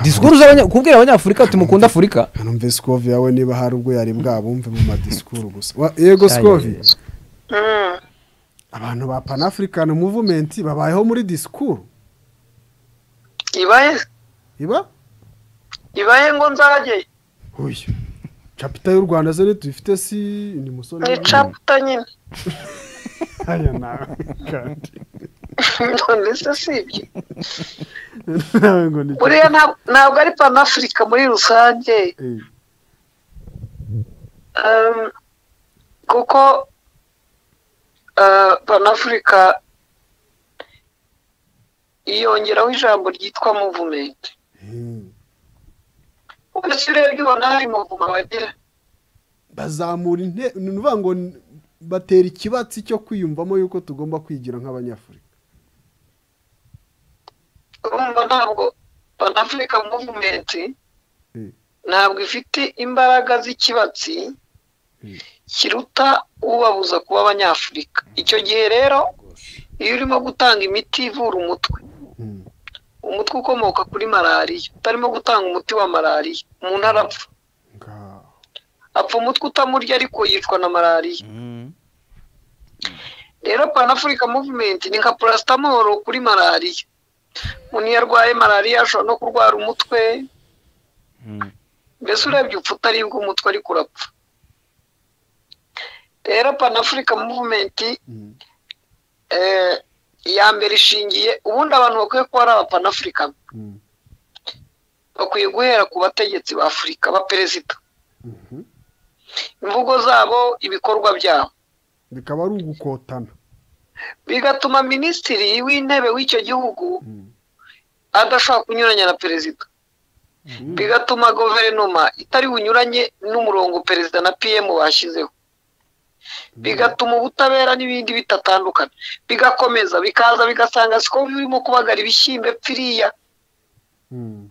disikuru kubwira abanyafurika ati mukunda afurika hanumve sikovi yawe niba hari ubwo yari bwabumve mu madisikuru gusa Wa- yego sikovi abantu ba panafurikani muvumenti babayeho muri disikuru ibaye iba ibaye ngo nzajye uyu capita y'u rwanda zo ntitubifite si ni musore ni caputa nyine Aya nawe kandi. none se si ibyo Nawe ngo ni buriya ntab- ntabwo ari panafurika muri rusange Eh, Um, kuko uh, panafurika yongeraho ijambo ryitwa muvumenti eh. ubwo rero urebye ubona hari muvumo bagira bazamura inte ni ukuvuga ngo n- batera ikibatsi cyo kwiyumvamo yuko tugomba kwigira nk'abanyafurika urumva ntabwo panafurika muvumenti Mm. ntabwo ifite imbaraga z'ikibatsi kiruta ubabuza kuba abanyafurika icyo gihe rero iyo urimo gutanga imiti ivura umutwe Mm. umutwe ukomoka kuri malariya utarimo gutanga umuti wa malariya umuntu arapfa Ngaho. apfa umutwe utamurya ariko yicwa na malariya rero panafurika muvumenti ni nka purasitamoro kuri malariya umuntu iyo arwaye malariya ashobora no kurwara umutwe mbese urebye upfa utaribwa umutwe ariko urapfa rero panafurika muvumenti Mm. eh, iya mbere ishingiye ubundi abantu bakwiye kuba ari abapanafurika Mm. bakwiye guhera ku bategetsi ba afurika ba perezida Mhm. imvugo zabo ibikorwa byabo bikaba ari ugukotana bigatuma minisitiri w'intebe w'icyo gihugu Mm. adashobora kunyuranya na perezida bigatuma guverinoma itari bunyuranye n'umurongo perezida na pm bashyizeho bigatuma ubutabera n'ibindi bitatandukana bigakomeza bikaza bigasanga siko birimo kubagara ibishyimbo pfiriya Mm.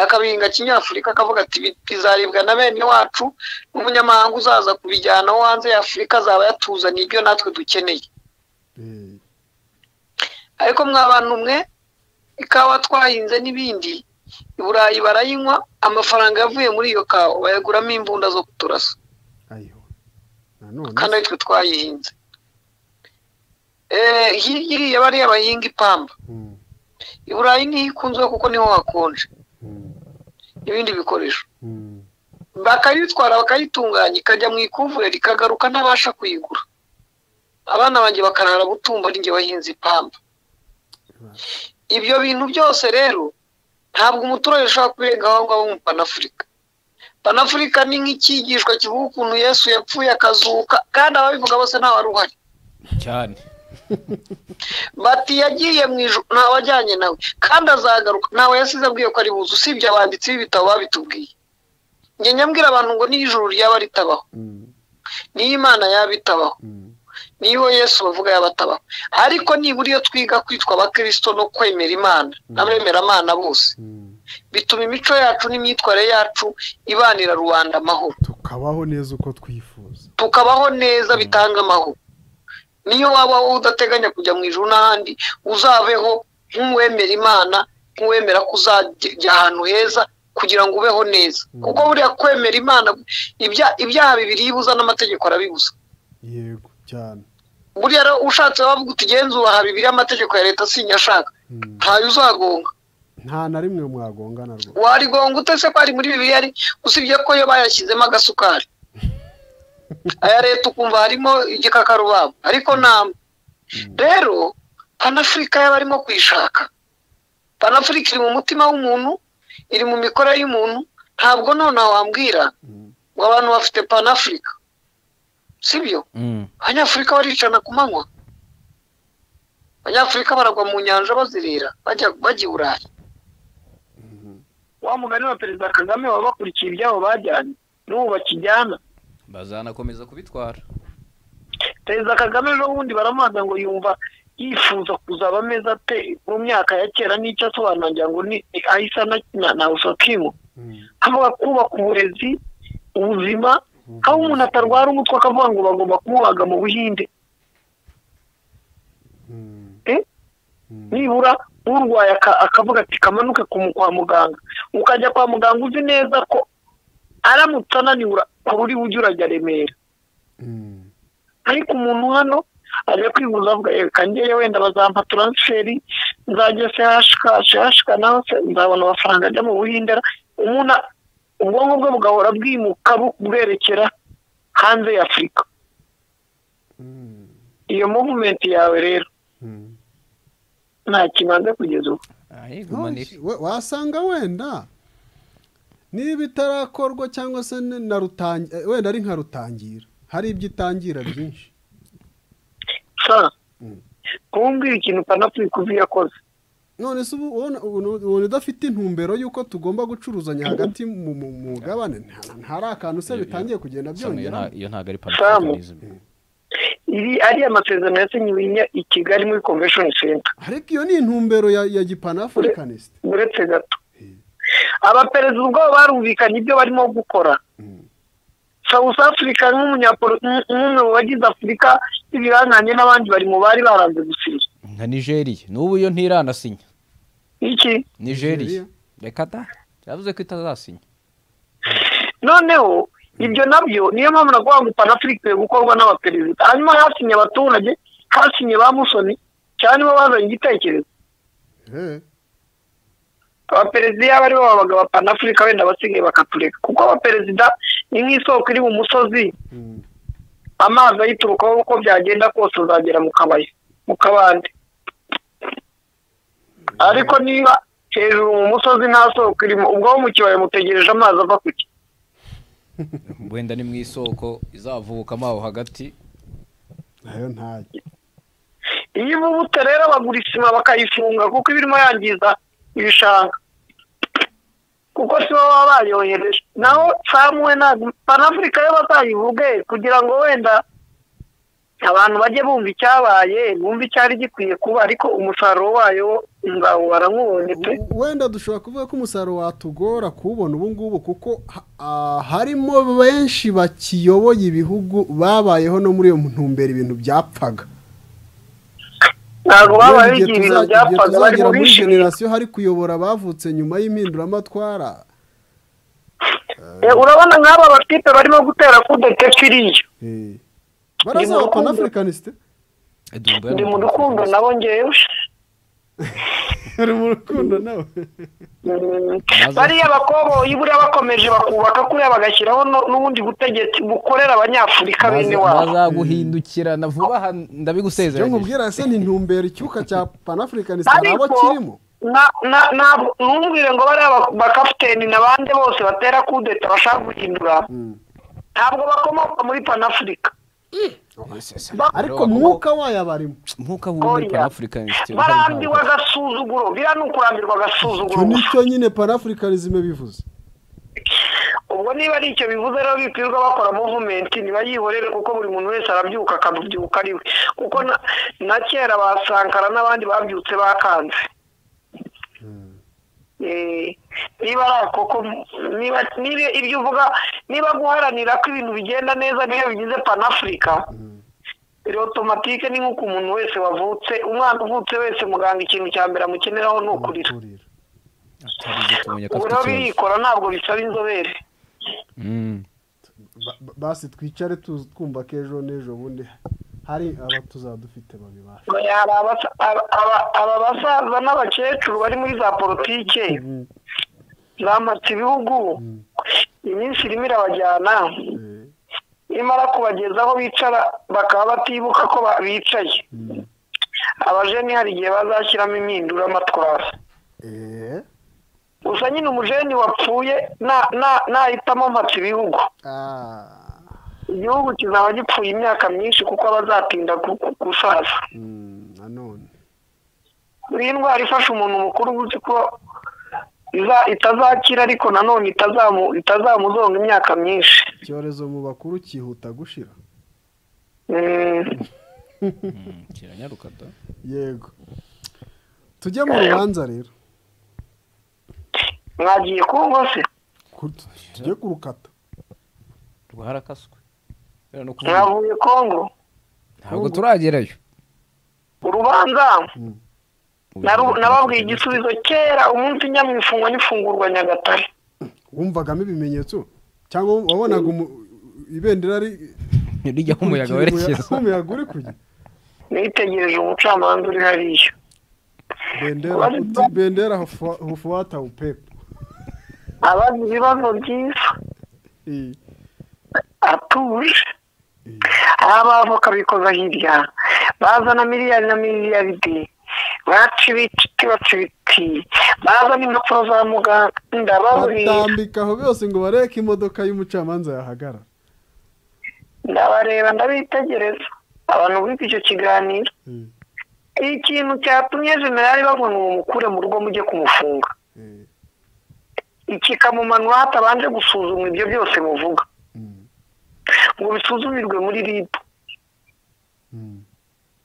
akabihinga kinyafurika akavuga ati "Bi- bizaribwa na bene wacu n'umunyamahanga uzaza kubijyana wo hanze ya afurika azaba yatuzaniye ibyo natwe dukeneye Eh. ariko mwa bantu mwe ikawa twahinze n'ibindi i burayi barayinywa amafaranga yavuye muri iyo kawa bayaguramo imbunda zo kuturasa ayiho nanone kandi aritwe twayihinze Eh, hi- hiriya bariya bahinga ipamba Mm. i burayi niho ikunzwe kuko niho hakonje Mm. n'ibindi bikoresho Mm. bakayitwara bakayitunganya ikajya mu ikuvure rikagaruka ntabasha kuyigura abana banjye bakarara butumba ninjye bahinze ipamba ibyo bintu byose rero ntabwo umuturage ushobora kubirengaho aho ngaho mu panafurika panafurika ni nk'icyigishwa kivuga ukuntu yesu yapfuye akazuka kandi ababivuga bose ntawe wari uhari cyane bati yagiye mu ijoro ntawe ajyanye nawe kandi azagaruka ntawe yasize abwiye ko ari buze usibye abanditsi b'ibitabo babitubwiye njye nyambwira abantu ngo niyo ijuru ryaba ritabaho Mm. niyo imana yaba itabaho Mm. niyo yesu bavuga yaba atabaho ariko nibura iyo twiga kwitwa abakirisito no kwemera imana n'abemeramana bose Mm. bituma imico yacu n'imyitwarire yacu ibanira rubanda amahoro tukabaho neza uko twifuza tukabaho neza bitanga amahoro niyo waba wowe udateganya kujya mu ijuru n'ahandi uzabeho nk'uwemera imana nk'uwemera ko uzajya ahantu heza kugira ngo ubeho neza kuko buriya kwemera imana ibya- ibyaha bibiri iyo ubuza n'amategeko arabibuza yego cyane buriya rero ushatse wavuga uti genzura bibiri amategeko ya leta sinyashaka Mm. ntayo uzagonga nta na rimwe mwagongana rwose warigonga ute se ko ari muri bibiliya ari usibye ko yo bayashyizemo agasukari aya leta ukumva harimo igikakarubamba ariko namba rero panafurika y'abarimo kuyishaka panafurika iri mu mutima w'umuntu iri mu mikorere y'umuntu ntabwo nonaha wambwira ngo abantu bafite panafurika sibyo abanyafurika baricana ku manywa abanyafurika baragwa mu nyanja bazirira bajya bajya i burayi wa mugani wa perezida kagame baba bakurikiye ibyabo bajyanye n'ubu bakijyana bazanakomeza kubitwara perezida kagame ejo bundi baramubaza ngo yumva yifuza kuzaba ameze ate mu myaka ya kera n'icyo asobanura ngo ni ahise anakina na usokimo avuga kubaka uburezi ubuzima aho umuntu atarwara umutwe akavuga ngo bagomba kumubaga mu buhinde Eh? nibura urwaye aka- akavuga ati kamanuke kumu- kwa muganga ukajya kwa muganga uzi neza ko aramutse ananiwe ura- kure uri ujya urajya remera ariko umuntu hano ajya kwivuza avuga reka njyewe wenda bazampa taransiferi nzajya sehashika sehashika naho se nzabona amafaranga ajya mu buhindera umuntu a- ubwonko bwe bugahora bwimuka bu- bwerekera hanze ya afurika iyo movumenti yawe rero nta kibanza kugeza ubu wasanga wenda niba itarakorwa cyangwa se ni na rutangi- eh, wenda ari nka rutangira hari ibyo itangira byinshi sa Mm. kumbwira ikintu panafurika uzi yakoze none se ubu ubona ubona- ubona udafite intumbero y'uko tugomba gucuruzanya hagati mu mu- mu mugabane nta- ntari akantu se bitangiye kugenda Sam, iyo byongera nta- iyo ntabwo ari Sam. panafricanism iri ariya masezerano yasinyiwe i Nya- i kigali muri convention center ariko iyo ni intumbero ya ya gipanafurikanisite uretse gato abaperezida ubwabo barumvikanye ibyo barimo gukora south africa nk'umunyapolo- nk'u- nk'umwe mu bagize afurika y'ibiranganye n'abandi bari mu bari baranze gusiriza nka nigeria n'ubu iyo ntiranasinya iki nigeria Nigeria. reka da yavuze ko itazasinya noneho ibyo nabyo niyo mpamvu nakuvuga ngo panafurika ikwiye gukorwa n'abaperezida hanyuma hasinye abaturage hasinye ba musoni cyane bo bazanye igitekerezo abaperezida iyo aribo babaga ba panafurika wenda basigaye bakatureka kuko abaperezida ni nk'isoko iri mu musozi amazi ayiturukaho uko byagenda kose uzagera mu kabaya mu kabande ariko niba hejuru mu musozi nta soko irimo ubwo wo mu kibaya mutegereje amazi ava ku ki wenda ni mu isoko izavukamo aho hagati nayo ntajya iyo ububuto rero bagura isima bakayifunga kuko iba irimo yangiza ibishanga kuko si bo baba bayohereje naho samuwe ntabwo panafurika yo bazayivuge kugira ngo wenda abantu bajye bumva icyabaye bumve icyari gikwiye kuba ariko umusaruro wayo nzawubara nk'ubonye pe wenda dushobora kuvuga ko umusaruro watugora kuwubona ubu ngubu kuko ha- ah, harimo benshi bakiyoboye ibihugu babayeho no muri iyo ntumbero ibintu byapfaga ntabwo babaye Igihe igihe ibintu tuza- igihe byapfaga bari tuzagera mu muri bishimira generasiyo hari kuyobora abavutse nyuma y'impinduramatwara Eh, urabona nk'aba batipe barimo gutera kudete kiriya Eh. Ni mu barazaba rukundo. panafurikanisite Edumbe ndi mu rukundo nabo ngewe uri mu rukundo nawe bariya bakoboyi buriya bakomeje bakubaka kuriya bagashyiraho no- n'ubundi butegetsi bukorera abanyafurika bene wabo bazaguhindukirana vuba aha ibyo ndabigusezeranyije nkubwira se ni intumbero icyuka cya panafurikanisite nabo ariko kirimo na- na- ntabwo- ntumbwire ngo bariya ba- bakapiteni n'abandi bose batera kudeta bashaka guhindura ntabwo bakomoka muri panafurika ariko mwuka wayo abarimo nkuko aba muri Oya. panafricanism barambiwe agasuzuguro biriya ni ukurambirwa agasuzuguro icyo nicyo nyine panafurikanisime bivuze ubwo niba ari icyo bivuze rero bikwirwa bakora movumenti ntibayihorere kuko buri muntu wese arabyuka akabyuka ari we kuko na- na kera ba sankara n'abandi babyutse bakanze Eh, niba ari ako ko niba niba ibyo uvuga niba guharanira ko ibintu bigenda neza niyo bigize panafurika biri otomatike ni nk'uko umuntu wese wavutse umwana uvutse wese muganga ikintu cya mbere amukeneraho ni ukurira kurira atarize tumenya ko ubu afite rero ikibazo birikora ntabwo bisaba inzobere Mm. Ba- ba- basi twicare tu- twumva ko ejo n'ejo bundi hari aba tuzadufite babibasha Oya, hari abasa- aba- aba- aba basaza n'abakecuru bari muri za politike zamatse ibihugu iminsi irimo irabajyana Eh, imara kubageza aho bicara bakaba batibuka ko ba- bicaye abajeni hari igihe bazashyiramo impinduramatwara eh, gusa nyine umujeni wapfuye na- na- nahitamo mpatse ibihugu ah, igihugu kizaba gipfuye imyaka myinshi kuko abazatinda gusaza mm, nanone iyi ndwara ifasha umuntu mukuru uba uzi ko iza- itazakira ariko nanone itazamu- itazamuzonga imyaka myinshi icyorezo mu bakuru cyihuta gushira Mm. Mm, kiranyaruka da yego tujye mu rubanza rero mwagiye kumva se Ku- tujye ku rukata rwarakaswe Kubera no kuvuga- mwavuye kongo ntabwo turagerayo urubanza naru- nababwiye igisubizo kera umunsi nyamwifungwa n'ifungurwa nyagatare wumvagamo ibimenyetso cyangwa wabonaga umu- ibendera ari rijyaho umuyaga werekeza umuyaga uri kujya nitegereje umucamanza uri hariya bendera uti bendera hufu- hufuata upepo abazi ibibazo byiza Eh, atuje abavoka bikoza hirya bazana miliyari na miliyaride baca ibiti baca ibiti bazana impapuro za muganga baburira batambika aho byose ngo bareke imodoka y'umucamanza yahagarara ndabareba ndabitegereza abantu biga icyo kiganiro Mm. ikintu cyatumye generali bavuga ngo mumukure mu rugo mujye kumufunga kikamumanura hatabanje gusuzumwa ibyo byose muvuga ngo bisuzumirwe muri rib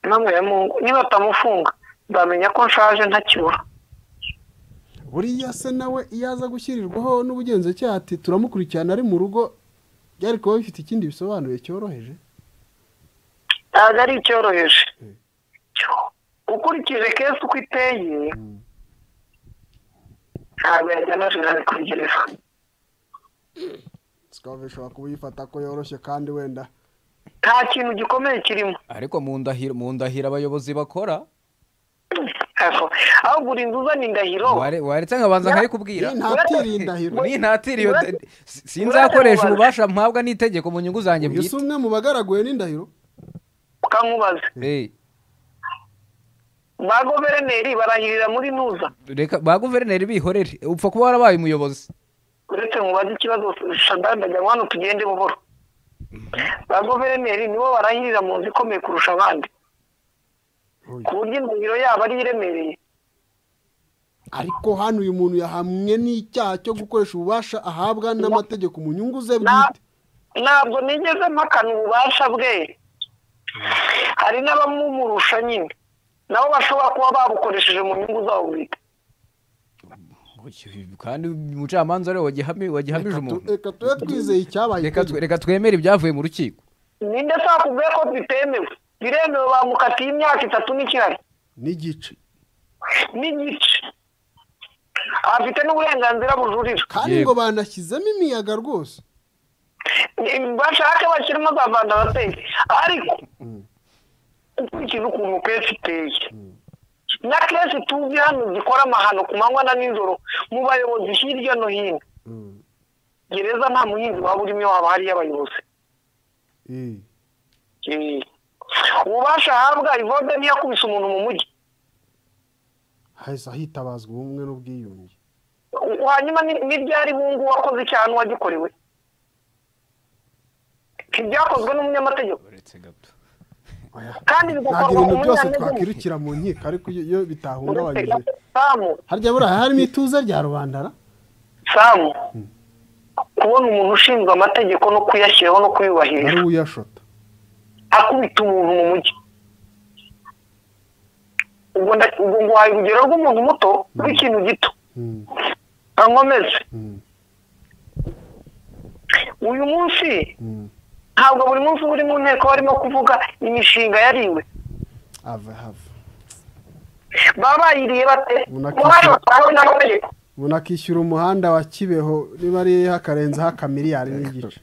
namwe ya mungu nibatamufunga nzamenya ko nshaje ntakibura buriya se nawe iyo aza gushyirirwaho n'ubugenzacyaha ati turamukurikirana ari mu rugo byari kuba bifite ikindi bisobanuye cyoroheje ntabwo ari icyoroheje ukurikije kesi uko iteye ntabwo yajyana jenali kuri gereza sikava ishobora kuba uyifata ko yoroshye kandi wenda nta kintu gikomeye kirimo ariko mu ndahiro mu ndahiro abayobozi bakora Ego. ahubwo uri inzu uzana indahiro ware- waretse nkabanza nkayikubwira Ni ntatire iyi ndahiro ni ntatiri iyo- Uretse- sinzakoresha uretse- ububasha mpabwa n'itegeko mu nyungu zanjye uyu si bwite umwe mu bagaraguwe n'indahiro ukankubaza Eh, ba guverineri barahirira muri nuza reka ba guverineri bihorere upfa kuba warabaye umuyobozi uretse mubaze ikibazo shadani ajya hano tugende buhoro ba guverineri nibo barahirira mu nzu ikomeye kurusha abandi ku buryo indahiro yabo ari iremereye ariko hano uyu muntu yahamwe n'icyaha cyo gukoresha ububasha ahabwa n'amategeko mu nyungu ze Na- bwite ntabwo nigeze mpakana ububasha bwe hari n'abamumurusha nyine nabo bashobora kuba babukoresheje mu nyungu zabo bwite kandi umucamanza ariwe wagihami- wagihamije Tu- umuntu reka tube twizeye icyabaye Reka twe- reka twemere ibyavuye mu rukiko ninde se wakubwiye ko bitemewe biremewe bamukatiye imyaka itatu n'ikirari n'igice n'igice afite n'uburenganzira bujurira kandi Yego. ngo banashyizemo imiyaga rwose Ni- bashake bashyiremo za vandarateri ariko ukurikije ukuntu kesi iteye na kesi tuzi hano zikora amahano ku manywa na nijoro mu bayobozi hirya no hino gereza nta muhinzi waba urimo iyo haba hariyo abayobozi Eh. Eh. ububasha ahabwa ivode ntiyakubise umuntu mu mujyi hahise hitabazwa ubumwe n'ubwiyunge U- hanyuma ni- n'iryari hungu wakoze icyaha n'uwagikorewe ntibyakozwe n'umunyamategeko uretse gato Oya. kandi nta bigakorwa ku bintu byose munyantegenke twakirukira mu nkiko ariko iyo iyo bitahungabanyije samu harya buriya harimo ituze rya rubandara samu kubona umuntu ushinzwe amategeko no kuyashyiraho no ari kuyubahiriza uyashota akubita umuntu mu mujyi ubwo nda- ubwo nguhaye urugero rw'umuntu muto rw'ikintu gito Mm, ankomeze mm, uyu munsi mm. ntabwo buri munsi uba uri mu nteko barimo kuvuga imishinga yariwe ava hava baba bayiriye bate Ubona ko- muhashobora n'amategeko umuntu akishyura umuhanda wa kibeho niba ari hakarenzaho akamiliyari n'igice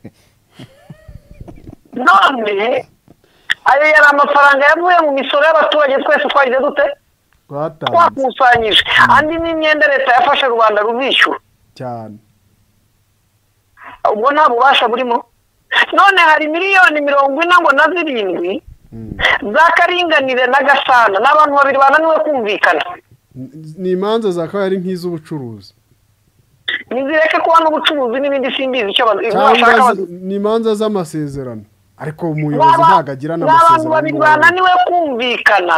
none ayo yari amafaranga yavuye mu misoro y'abaturage twese twagize dute rwatanze twakusanyije andi ni imyenda leta yafashe rubanda rubishyura cyane ubwo nta bubasha burimo none hari miliyoni mirongo ine ngo na zirindwi Mm. zakaringanire na gasana n'abantu babiri bananiwe kumvikana N- ni imanza zakabaye ari nk'iz'ubucuruzi nizireke kuba n'ubucuruzi n'ibindi simbizi icyo bazi- ibyo bashaka cyangwa bazi- zi- ni imanza z'amasezerano ariko umuyobozi ntabwo agira ni abantu babiri n'amasezerano bananiwe kumvikana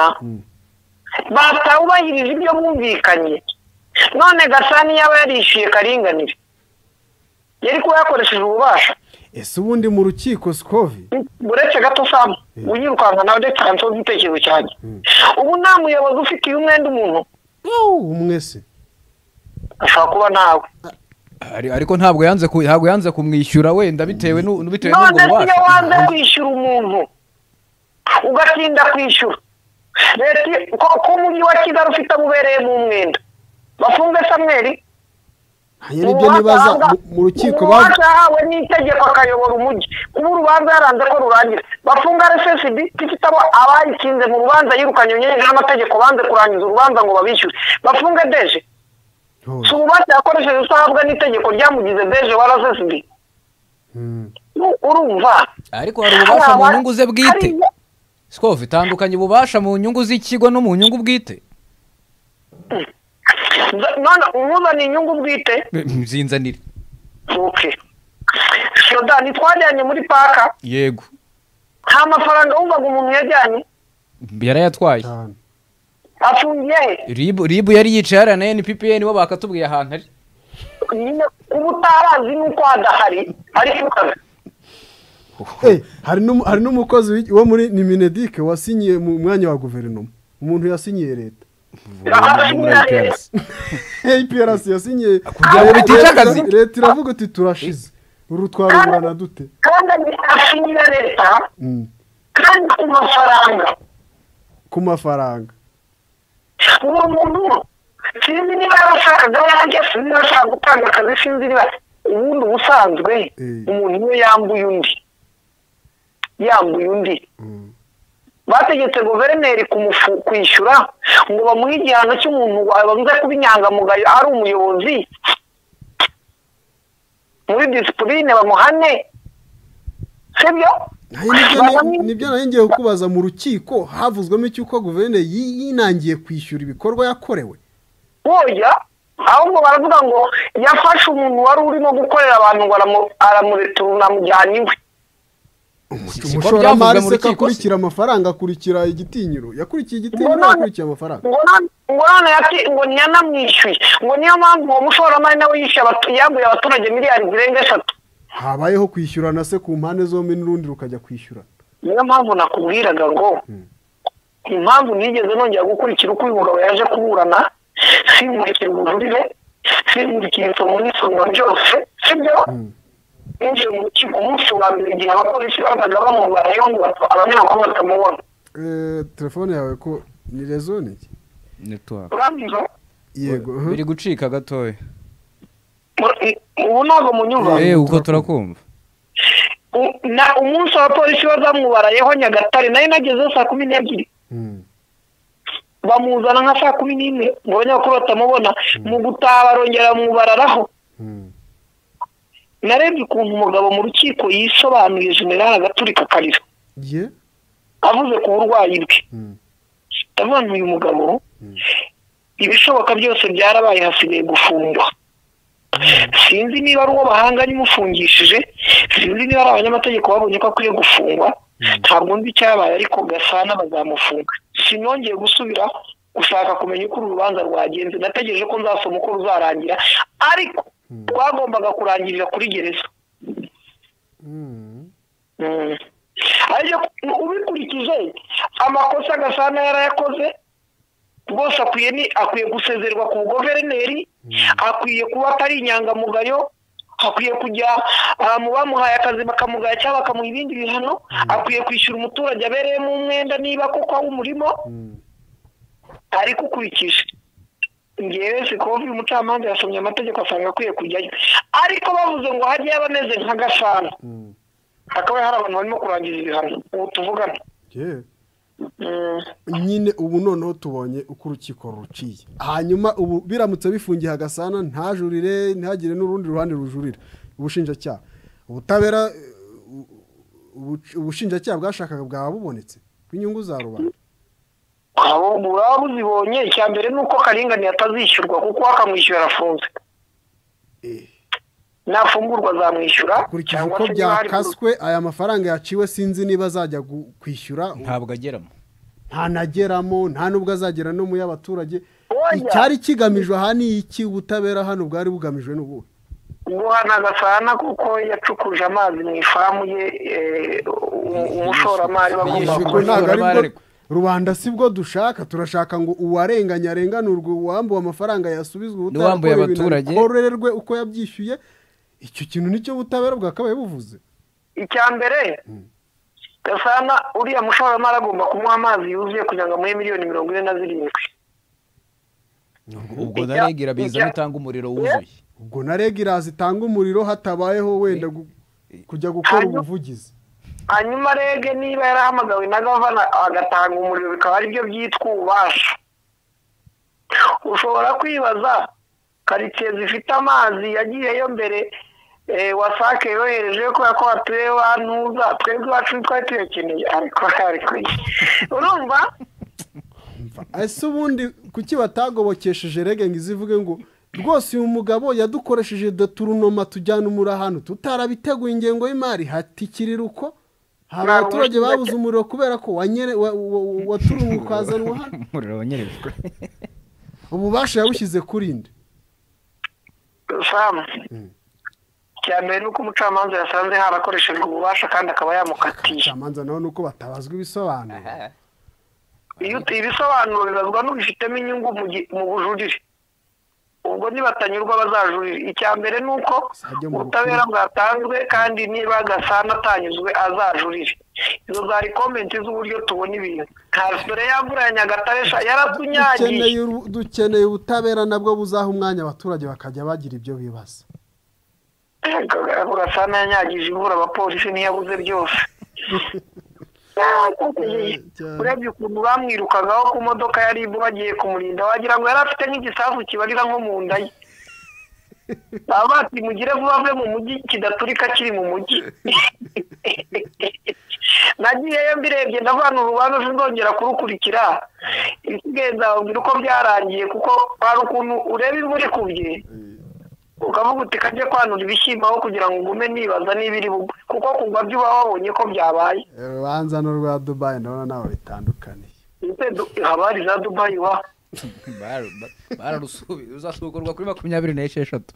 batawubahirije ibyo bumvikanye none gasani yaba yarishyuye karinganire yari kuba yakoresheje ububasha ese ubundi mu rukiko sikovi uretse gato samu wiyirukanka nawe ndetse hanzeho igitekerezo cyanjye ubu nta muyobozi ufitiye umwenda umuntu umwe se ashobora kuba nawe Ari- ariko ntabwo yanze ku- ntabwo yanze kumwishyura wenda bitewe n'u- bitewe n'ubwo none iyo wanze bubasha kwishyura umuntu ugatinda kwishyura leta i- ko ko umujyi wa kigali ufite amubereyemo umwenda bafunge samweri hanyuma ibyo nibaza mu- mu rukiko bavuga bavuga urubanza yahawe n'itegeko akayobora umujyi kuba urubanza yaranze ko rurangira bafunga rssb ifite abo abayikinze mu rubanza yirukanye unyuranyije n'amategeko banze kurangiza urubanza ngo babishyure bafunge deje si ububasha yakoresheje utahabwa n'itegeko ryamugize deje wa rssb Nu- urumva ariko hari ububasha mu Hari nyungu ze aba- bwite hari- sikovi tandukanye ububasha mu nyungu z'ikigo no mu nyungu bwite none umuzana inyungu bwite zinzanire ok shodani twajyanye muri paka yego nta mafaranga wumvaga umuntu yajyanye yarayatwaye cyane afungiye he ribu ribu yari yicaye hariya na nppn bo bakatubwiye ahantu ari nyine kuba utarazi n'uko hadahari ariko Eh, hari n'umu- hari n'umukozi w'iki- wo muri niminedike wasinyiye mu mwanya wa guverinoma umuntu yasinyiye leta APRC yasinyiye kugira ngo bitica akazi. leta iravuga iti turashize uru twaruburana dute kandi afungiye leta Mm. kandi ku mafaranga ku mafaranga uwo muntu sinzi niba yarasaga yanjye sinzi niba ashaka gutanga akazi sinzi niba ubundi ubusanzwe Mm. umuntu iyo yambuye undi yambuye undi bategetse guverineri kumufu- kwishyura ngo bamuhe igihano cy'umuntu bavuze kuba inyangamugayo ari umuyobozi muri disipurine bamuhane sibyo Nayo nibyo- nibyo nayo ngiye kukubaza mu rukiko havuzwemo icy'uko guverineri yi- yinangiye kwishyura ibikorwa yakorewe boya ahubwo baravuga ngo yafashe umuntu wari urimo gukorera abantu ngo aramu- aramuretura amujyana iwe Si- si ko umushoramari byavuzwe mu se rukiko ko se? akurikira amafaranga akurikira igitinyiro yakurikiye igitinyiro Mbona- yakurikiye amafaranga ngo none ngo none yati- ngo yanamwishyuye ngo niyo mpamvu uwo mushoramari nawe yishyuye abatu- yambuye abaturage miliyari zirenga eshatu habayeho kwishyurana se ku mpande zombi n'urundi rukajya kwishyurana niyo mpamvu nakubwiraga ngo impamvu nigeze nongera gukurikira uko uyu mugabo yaje kuburana sinkurikira ubujurire sinkurikira isomo n'isomwa ryose sibyo ninjiye mu rukiko umunsi wa mbere igihe abapolisi bazaga bamubarayo ngo batu- abanyamakuru batamubona Eh, telefone yawe ko ni rezo ni iki network urambwira yego aha. biri gucika gatoya Ur- ubu ntabwo munyumva eh uko turakumva U- na umunsi abapolisi bazamubarayeho nyagatare nayo nageze saa kumi n'ebyiri Mm. bamuzana nka saa kumi n'imwe ngo abanyamakuru batamubona mu gutaha barongera bamubararaho Mm. narebye ukuntu umugabo mu rukiko yisobanuye generale agaturika akarira ye avuze ku burwayi bwe Mm. ndavuga nti uyu mugabo ibishoboka byose byarabaye hasigaye gufungwa sinzi niba ari uwo bahanganye umufungishije sinzi niba ari abanyamategeko babonye ko akwiye gufungwa ntabwo nzi icyabaye ariko gasana bazamufunga sinongeye gusubira gushaka kumenya uko uru rubanza rwagenze nategereje ko nzasoma uko ruzarangira ariko rwagombaga kurangirira kuri gereza Mm. Mm. ariko ubikurikije amakosa gasana yarayakoze rwose akwiye ni akwiye gusezerwa ku buguverineri akwiye kuba atari inyangamugayo akwiye kujya ah, mu bamuhaye akazi bakamugaya cyangwa bakamuha ibindi bihano akwiye kwishyura umuturage abereyemo umwenda niba koko aw'umurimo Mm. ariko ukurikije ngewe sikovi umucamanza yasomye amategeko asanga akwiye kujyayo ariko bavuze ngo hajyayo abameze nka gasana Mm. hakaba hari abantu barimo kurangiza ibihano ubu tuvugana ye Mm. nyine ubu noneho tubonye uko urukiko ruciye hanyuma ubu biramutse bifungiye hagasana ntajurire ntihagire n'urundi ruhande rujurira ubushinjacyaha ubutabera eh, u- ubu- ubushinjacyaha bwashakaga bwaba bubonetse bw'inyungu za rubanda abo buraba buzibonye icya mbere ni uko karengane atazishyurwa kuko akamwishyura arafunze Eh. nafungurwa azamwishyura kurikije cyangwa uko se niba hari byakaswe aya mafaranga yaciwe sinzi niba azajya gu- kwishyura ntabwo ageramo ntanageramo nta n'ubwo azagera no mu y'abaturage Oya. icyari kigamijwe aha ni iki ubutabera hano bwari bugamijwe n'ubuhe guhana gasana kuko yacukuje amazi mu ifamu ye eh, u- umushoramari bagomba Yishyurwa Ubwo kuba- ntabwo ari abari- bwo rubanda si bwo dushaka turashaka ngo uwarenganye arenganurwe uwambuwe amafaranga yasubizwe ubutabera N'uwambuye akore ibintu abaturage. bikorerwe uko yabyishyuye icyo kintu nicyo butabera bwakabaye buvuze icya mbere gasana uriya mushoramari agomba kumuha amazi yuzuye kugira ngo amuhe miliyoni mirongo ine na zirindwi ubwo naregira biza nutanga umuriro wuzuye ubwo na reg iraza itanga umuriro hatabayeho wenda gu- kujya gukora Hanyuma- ubuvugizi hanyuma rege niba yarahamagawe na gavana agatanga umuriro bikaba aribyo byitwa ububasha ushobora kwibaza karitsiye zifite amazi yagiyeyo mbere eh, wasake yohereje kubera ko hatuye bantuza twebwe iwacu twari tuyakeneye ariko ariko urumva ese ubundi kuki batagobokesheje rege ngo izivuge ngo rwose uyu mugabo yadukoresheje doturunoma tujyana umura ahantu tutarabiteguye ingengo y'imari hatikirira uko hari abaturage babuze umuriro kubera ko wanyere wa- wa- wa- waturuwe ukazana uwahana umuriro wanyerejwe ububasha yawushyize kuri nde samu icya mbere ni uko umucamanza yasanze harakoreshejwe ububasha kandi akaba yamukatiye abacamanza nabo ni uko batabazwa ibisobanuro iyo uti- ibisobanuro bibazwa n'ubifitemo inyungu mu gi- mu bujurire ubwo nibatanyurwa bazajurire icya mbere ni uko Zajya mu ubutabera rukiko. bwatanzwe kandi niba gasana atanyuzwe azajurire izo zari komenti z'uburyo tubona ibintu nka fure yamvura ya nyagatare sha yaratunyagiye dukeneye uru- dukeneye ubutabera nabwo buzaha umwanya abaturage bakajya bagira ibyo bibaza ako gasana yanyagije imvura abapolisi ntiyabuze byose cyane. urebye ukuntu bamwirukagaho ku modoka ya ribu bagiye kumurinda wagira ngo yari afite nk'igisasu kibarira nko mu nda ye baba bati mugire vuba ave mu mujyi kidaturika kiri mu mujyi nagiyeyo mbirebye ndavana urubanza sinzongera kurukurikira ibisigaye nzababwira uko byarangiye kuko hari ukuntu ureba imvura ikubye ukavuga uti kajye kwanura ibishyimbo aho kugira ngo ugume nibaza niba iri bugwe kuko kugwa byo uba wabonye ko byabaye urubanza n'urwa dubayi ndabona ntaho bitandukaniye Ese du- haba hari za dubayi wa bararusubiye uzasukurwa kuri makumyabiri n'esheshatu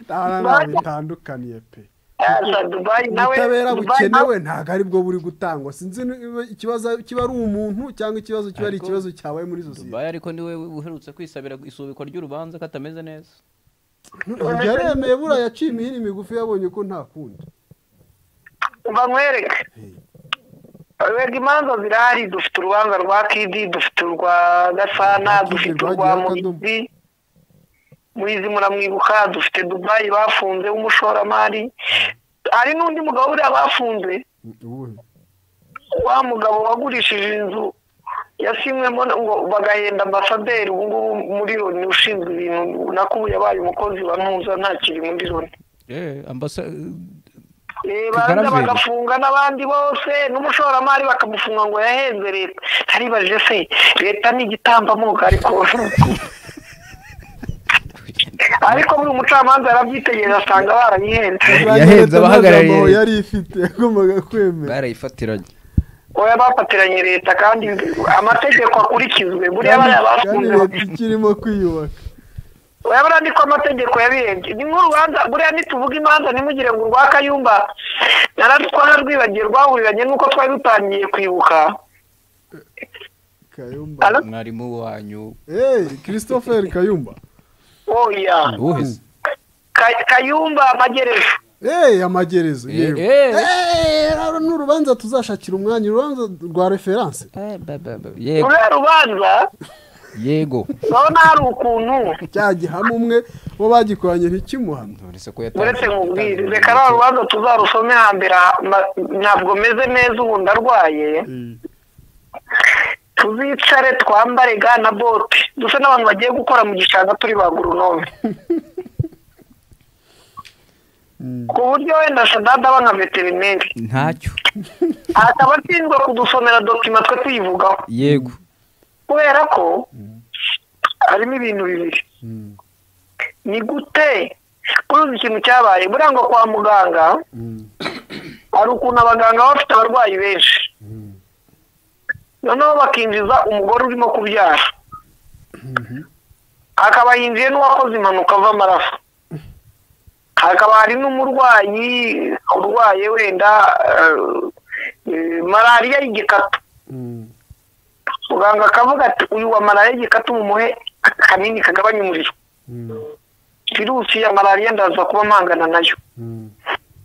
ndabona ntaho bitandukaniye pe Ah, za dubayi nawe ubutabera Dubayi bukenewe nawe- ntabwo aribwo buri gutangwa sinzi niba ikibazo kiba ari umuntu cyangwa ikibazo kiba ari ikibazo cyabaye muri sosiyete dubayi ariko niwe uherutse kwisabira isubikwa ry'urubanza ko atameze neza yaremeye buriya yaciye imihini migufi yabonye ko nta kundi umva nkwereke wega imanza zirahari dufite urubanza rwa kidi dufite urwa gasana Rwa Kidi dufite urwa rwagiye akadomo. muhizi muhizi muramwibuka dufite dubayi bafunze w'umushoramari hari n'undi mugabo buriya bafunze uwuhe wa mugabo wagurishije inzu yasinywemo ngo bagahenda ambasaderi ubu ngubu muri loni ushinzwe ibintu nako ubu yabaye umukozi wa ntuza ntakiri muri loni eee ambasa Eh, Tugaragara. baza bagafunga n'abandi bose n'umushoramari bakamufunga ngo yahenze leta aribajije se leta ni igitambamoko ariko ariko buri mucamanza yarabyitegereza asanga barayihenze yahenze abahagarariye- Amagambo yari ifite yagombaga kwemera barayifatiranye oya bafatiranye leta kandi amategeko akurikizwe buriya bariya kandi bafunze leta ikirimo kwiyubaka urabona ni ko amategeko yabirebye ni nk'urubanza buriya nituvuga imanza ntimugire ngo urwa kayumba nararwibagiye rwahuriranye n'uko twari dutangiye kwibuka kayumba Alo? mwarimu wanyu hey christopher kayumba oya uwuheze Ka- kayumba magerejo hey amagerezo Eh, yewe eh. Eh, uru ni urubanza tuzashakira umwanya urubanza rwa referanse yego ruriya rubanza yego urabona hari ukuntu cya gihame umwe wo bagikoranye ntikimuhane uretse ko yatanze uretse nkubwire reka ruriya rubanza tuzarusome hambere aha, ma- ntabwo meze neza ubu ndarwaye tuzicare twambare ga na bote dusa n'abantu bagiye gukora mu gishanga turi ba guronome ku buryo wenda sadada aba nka veterineri ntacyo akaba ashinzwe kudusomera dokima twe tuyivugaho yego kubera ko harimo ibintu bibiri ni gute kuruzi ikintu cyabaye buriya ngo kwa muganga hari ukuntu abaganga baba bafite abarwayi benshi noneho bakinjiza umugore urimo kubyara hakaba hinjiye n'uwakoze impanuka ava amaraso hakaba hari n'umurwayi urwaye wenda eh, eh, malariya y'igikatu muganga akavuga ati uyu wa malariya y'igikatu mumuhe akanini kagabanya umuriro virusi ya malariya ndaza kuba mpangana nayo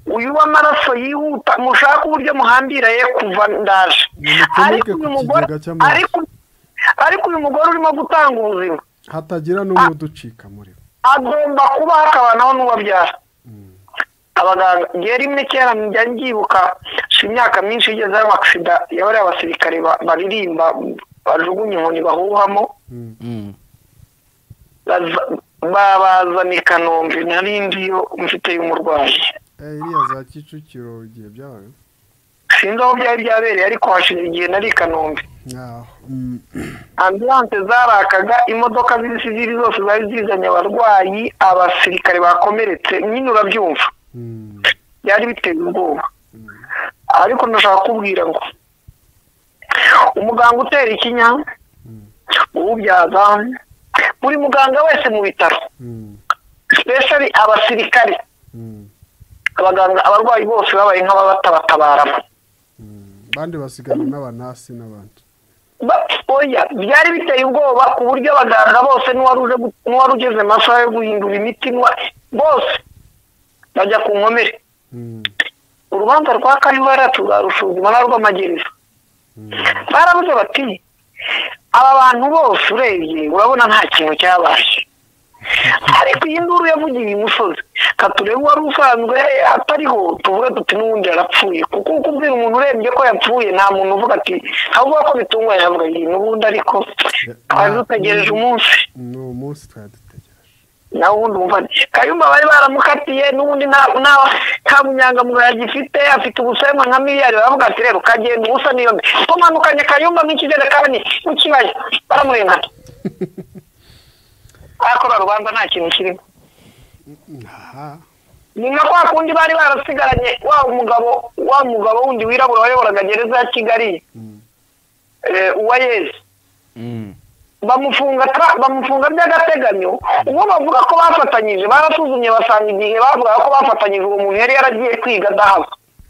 uyu w'amaraso yihuta mushaka uburyo muhambira ye kuva ndaje Mumucomeke ariko uyu ku mugore kigega cy'amaraso. ariko- ariko uyu mugore urimo gutanga ubuzima hatagira n'umwe uducika muri bo agomba kuba hakabanaho n'uwabyara abaganga igihe rimwe kera njya mbyibuka si imyaka myinshi igeze ayo amasida yabariye abasirikare ba- baririmba bajugunye inkoni bahuhamo baza- babazana i kanombe nari ndiyo mfite y'umurwayi Eh, iriya za kicukiro igihe byabaye sinzi aho byari byabereye ariko hashize igihe nari i kanombe Ah, mm, ambulanse zarakaga imodoka z'isi ziri zose zari zizanye abarwayi abasirikare bakomeretse nyine urabyumva mm, byari biteye ubwoba ariko ndashaka kubwira ngo umuganga utera ikinya uwubyaza buri muganga wese mu bitaro sipeshari abasirikare abaganga abarwayi bose babaye nk'ababatabataramo abandi basigana n'abanasi n'abandi oya byari biteye ubwoba ku buryo abaganga bose n'uwari uje gu- n'uwari ugeze mu masaha yo guhindura imiti n'uwa- bose bajya ku nkomere Mm, urubanza rwa karibu yaracu rwarusuzuma n'arw'amagereza barabuze bati aba bantu bose urebye urabona nta kintu cyabaye ariko iyi nduru yavugiye imusozi katurebe uwari usanzwe atariho tuvuge tuti n'ubundi yarapfuye kuko uko ubwira umuntu urebye ko yapfuye nta muntu uvuga ati ahubwo ko bitunguranye avuga iyi n'ubundi ariko twari dutegereje umunsi ni umunsi twari dutegereje nawe ubundi umuvana kayumba bari baramukatiye n'ubundi nta nta- nta bunyangamugayo agifite afite ubusembwa nka miliyari baravuga ati rero ukagenda ubusa niyo mbi tumanukanye kayumba n'ikijerekani n'ikibaya baramurengana arakora rubanda nta kintu kirimo aha ni nka kwa kundi bari barasigaranye wa mugabo wa mugabo wundi wirabura wayoboraga gereza ya kigali eh, uwayezi bamufunga tra- bamufunga by'agateganyo ubwo bavuga ko bafatanyije barasuzumye basanga igihe bavugaga ko bafatanyije uwo muntu yari yaragiye kwiga adahaba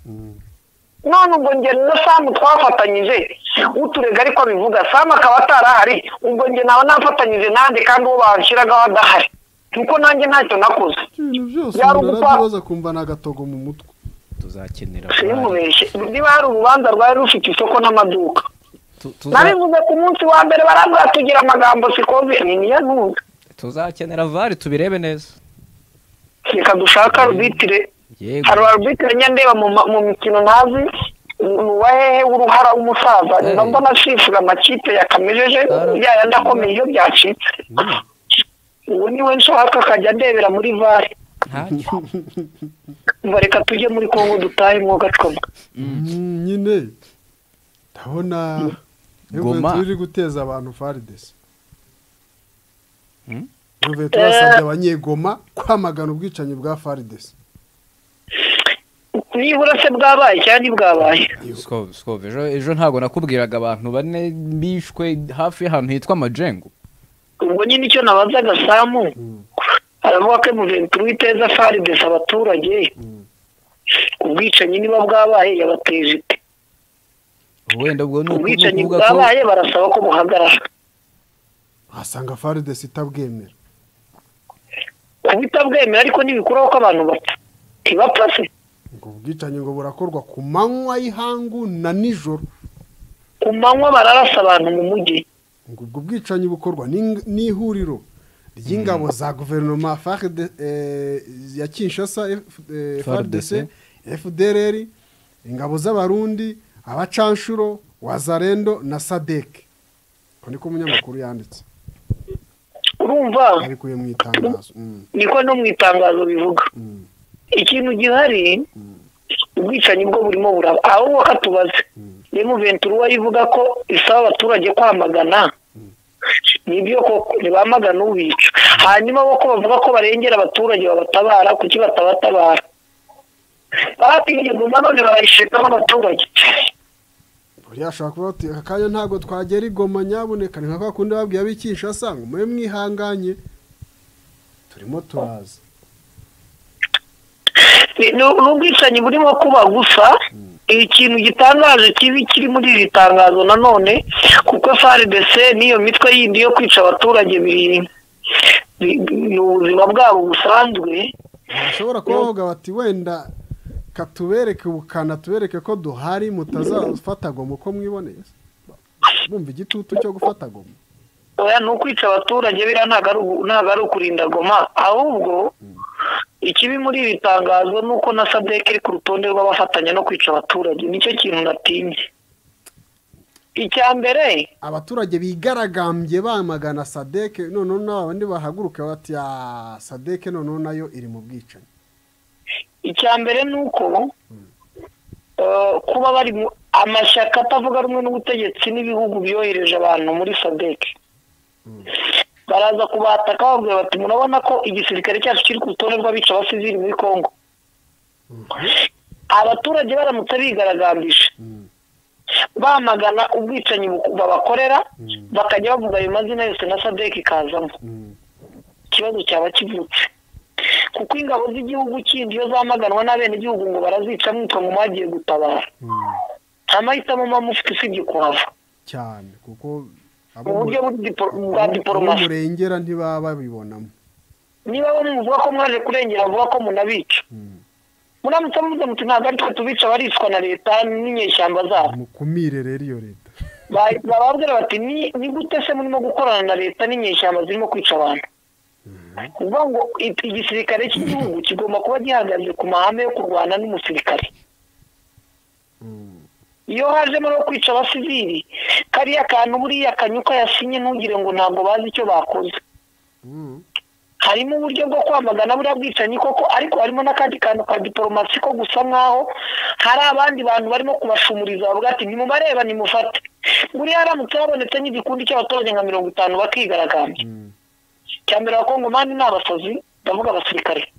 Mm, none ubwo njye na samu twafatanyije uturega ariko abivuga samu akaba atarahari ubwo njye nawe nafatanyije nande kandi uwo banshyiragaho adahari nuko nanjye ntacyo nakoze ibintu byose Yari umuntu ugupfa- arabyibaza akumva ni agatogo mu mutwe tuzakenera simubeshye niba hari urubanza rwari rufite isoko n'amaduka Tu- tuza- nabivuze ku munsi wa mbere barambwira tugira amagambo sikoze ni niyo ntunga tuzakenera vari tubirebe neza reka dushake arubitire yego hari arubitire njya ndeba mu ma- mu mikino ntazi ni uwa hehe w'uruhara w'umusaza niba Eh. mbona asifura amakipe yakamejeje Ara- ya yandi akomeye iyo byacitse ubu niwe nshaka akajya ndebera muri vare ntacyo ngo reka tujye muri kongo dutahe mwo gacoma Mm, nyine ndabona Goma. yuventus iri guteza abantu faridesi Mm. yuventus yasabye abanyegoma kwamagana ubwicanyi bwa faridesi nibura se bwabaye cyangwa ntibwabaye Siko- siko, ejo ejo ntabwo nakubwiraga abantu bane bishwe hafi y'ahantu hitwa majengo ubwo nyine icyo nabazaga samu aravuga ko emuventi witeza faridesi abaturage ubwicanyi niba bwabaye yabateje ite wenda ubwo ni uku- ni ubwicanyi ukuvuga ko bwabaye barasaba ko buhagarara wasanga faridesi itabwemera kuba itabwemera ariko ntibikuraho ko abantu bapfa ntibapfa se ngo ubwicanyi ngo burakorwa ku manywa y'ihangu na nijoro ku manywa bararasa abantu mu mujyi ngo ubwo bwicanyi bukorwa n'ing- n'ihuriro ry'ingabo za guverinoma FARD, eh, ya kinshasa F- eh, fardc fdrr ingabo z'abarundi abacanshuro wazarendo na sadek ko niko umunyamakuru yanditse urumva arikuye mu itangazo Mm, niko no mu itangazo bivuga mm, ikintu gihari ubwicanyi bwo burimo buraba ahubwo katubaze niyo muventuri uwo ivuga ko isaba abaturage kwamagana nibyo koko ntibamagana ubica hanyuma bo ko bavuga ko barengera abaturage babatabara kuki batabatabara baratinye guma none barayishiramo abaturage buriya ashobora kuba ati aka kanya ntabwo twagera igoma nyabuneka ni nka kwa kundi babwiye ab'i kinshasa ngo mube mwihanganye turimo turaza Ni- ni ni ubwicanyi burimo kuba gusa ikintu gitangaje kibi kiri muri iri tangazo nanone kuko frdc n'iyo mitwe yindi yo kwica abaturage biri- bi- bi- ni ubuzima bwabo busanzwe bashobora kuba bavuga bati wenda katubereke ubukana tubereke ko duhari mutazafata goma uko mwiboneye bumva igitutu cyo gufata goma oya ni ukwica abaturage biriya ntabwo ari ugu- ntabwo ari ukurinda goma ahubwo ikibi muri iri tangazo ni uko na sadek iri ku rutonde rw'abafatanya no kwica abaturage nicyo kintu natinye icya mbere abaturage bigaragambye bamagana sadeke noneho n'abandi bahaguruka bati "Ah, sadeke noneho nayo iri mu bwicanyi icya mbere ni uko eh, kuba bari mu amashyaka atavuga rumwe n'ubutegetsi n'ibihugu byohereje abantu muri sadek baraza kubataka bababwira bati murabona ko igisirikare cyacu kiri ku rutonde rw'abica abasivili muri congo abaturage baramutse bigaragambije bamagana ubwicanyi bu- babakorera bakajya bavuga ayo mazina yose na sadeki ikazamo ikibazo cyaba kivutse kuko ingabo z'igihugu kindi iyo zamaganwa n'abenegihugu ngo barazica mwitwa ngo mwagiye gutabara nta mahitamo muba mufite usibye kuhava cyane kuko abo mu- uburyo buri dipo- bwa abo- abo diporomasi murengera ntibaba babibonamo niba bamwe muvuga ko mwaje kurengera vuga ko munabica Mm. muramutse muvuze muti ntabwo ari twe tubica bariswa na leta n'inyeshyamba zabo mukumire rero iyo leta Ba- bababwira bati ni ni gute se murimo gukorana na leta n'inyeshyamba zirimo kwica abantu uvuga ngo i- igisirikare cy'igihugu kigomba kuba gihagaze ku mahame yo kurwana n'umusirikare Mm. iyo hajemo no kwica abasivili kariya kantu buriya kanyuka yasinye ntugire ngo ntabwo bazi icyo bakoze Mm. harimo uburyo bwo kwamagana buriya bwicanyi koko ariko harimo n'akandi kantu ka diporomasi ko gusa nk'aho hari abandi bantu barimo kubashumuriza bavuga ati nimubareba nimufate buriya haramutse habonetse nk'igikundi cy'abaturage nka mirongo itanu bakigaragambya Mm. cya mbere abakongomani ni abasazi ndavuga abasirikare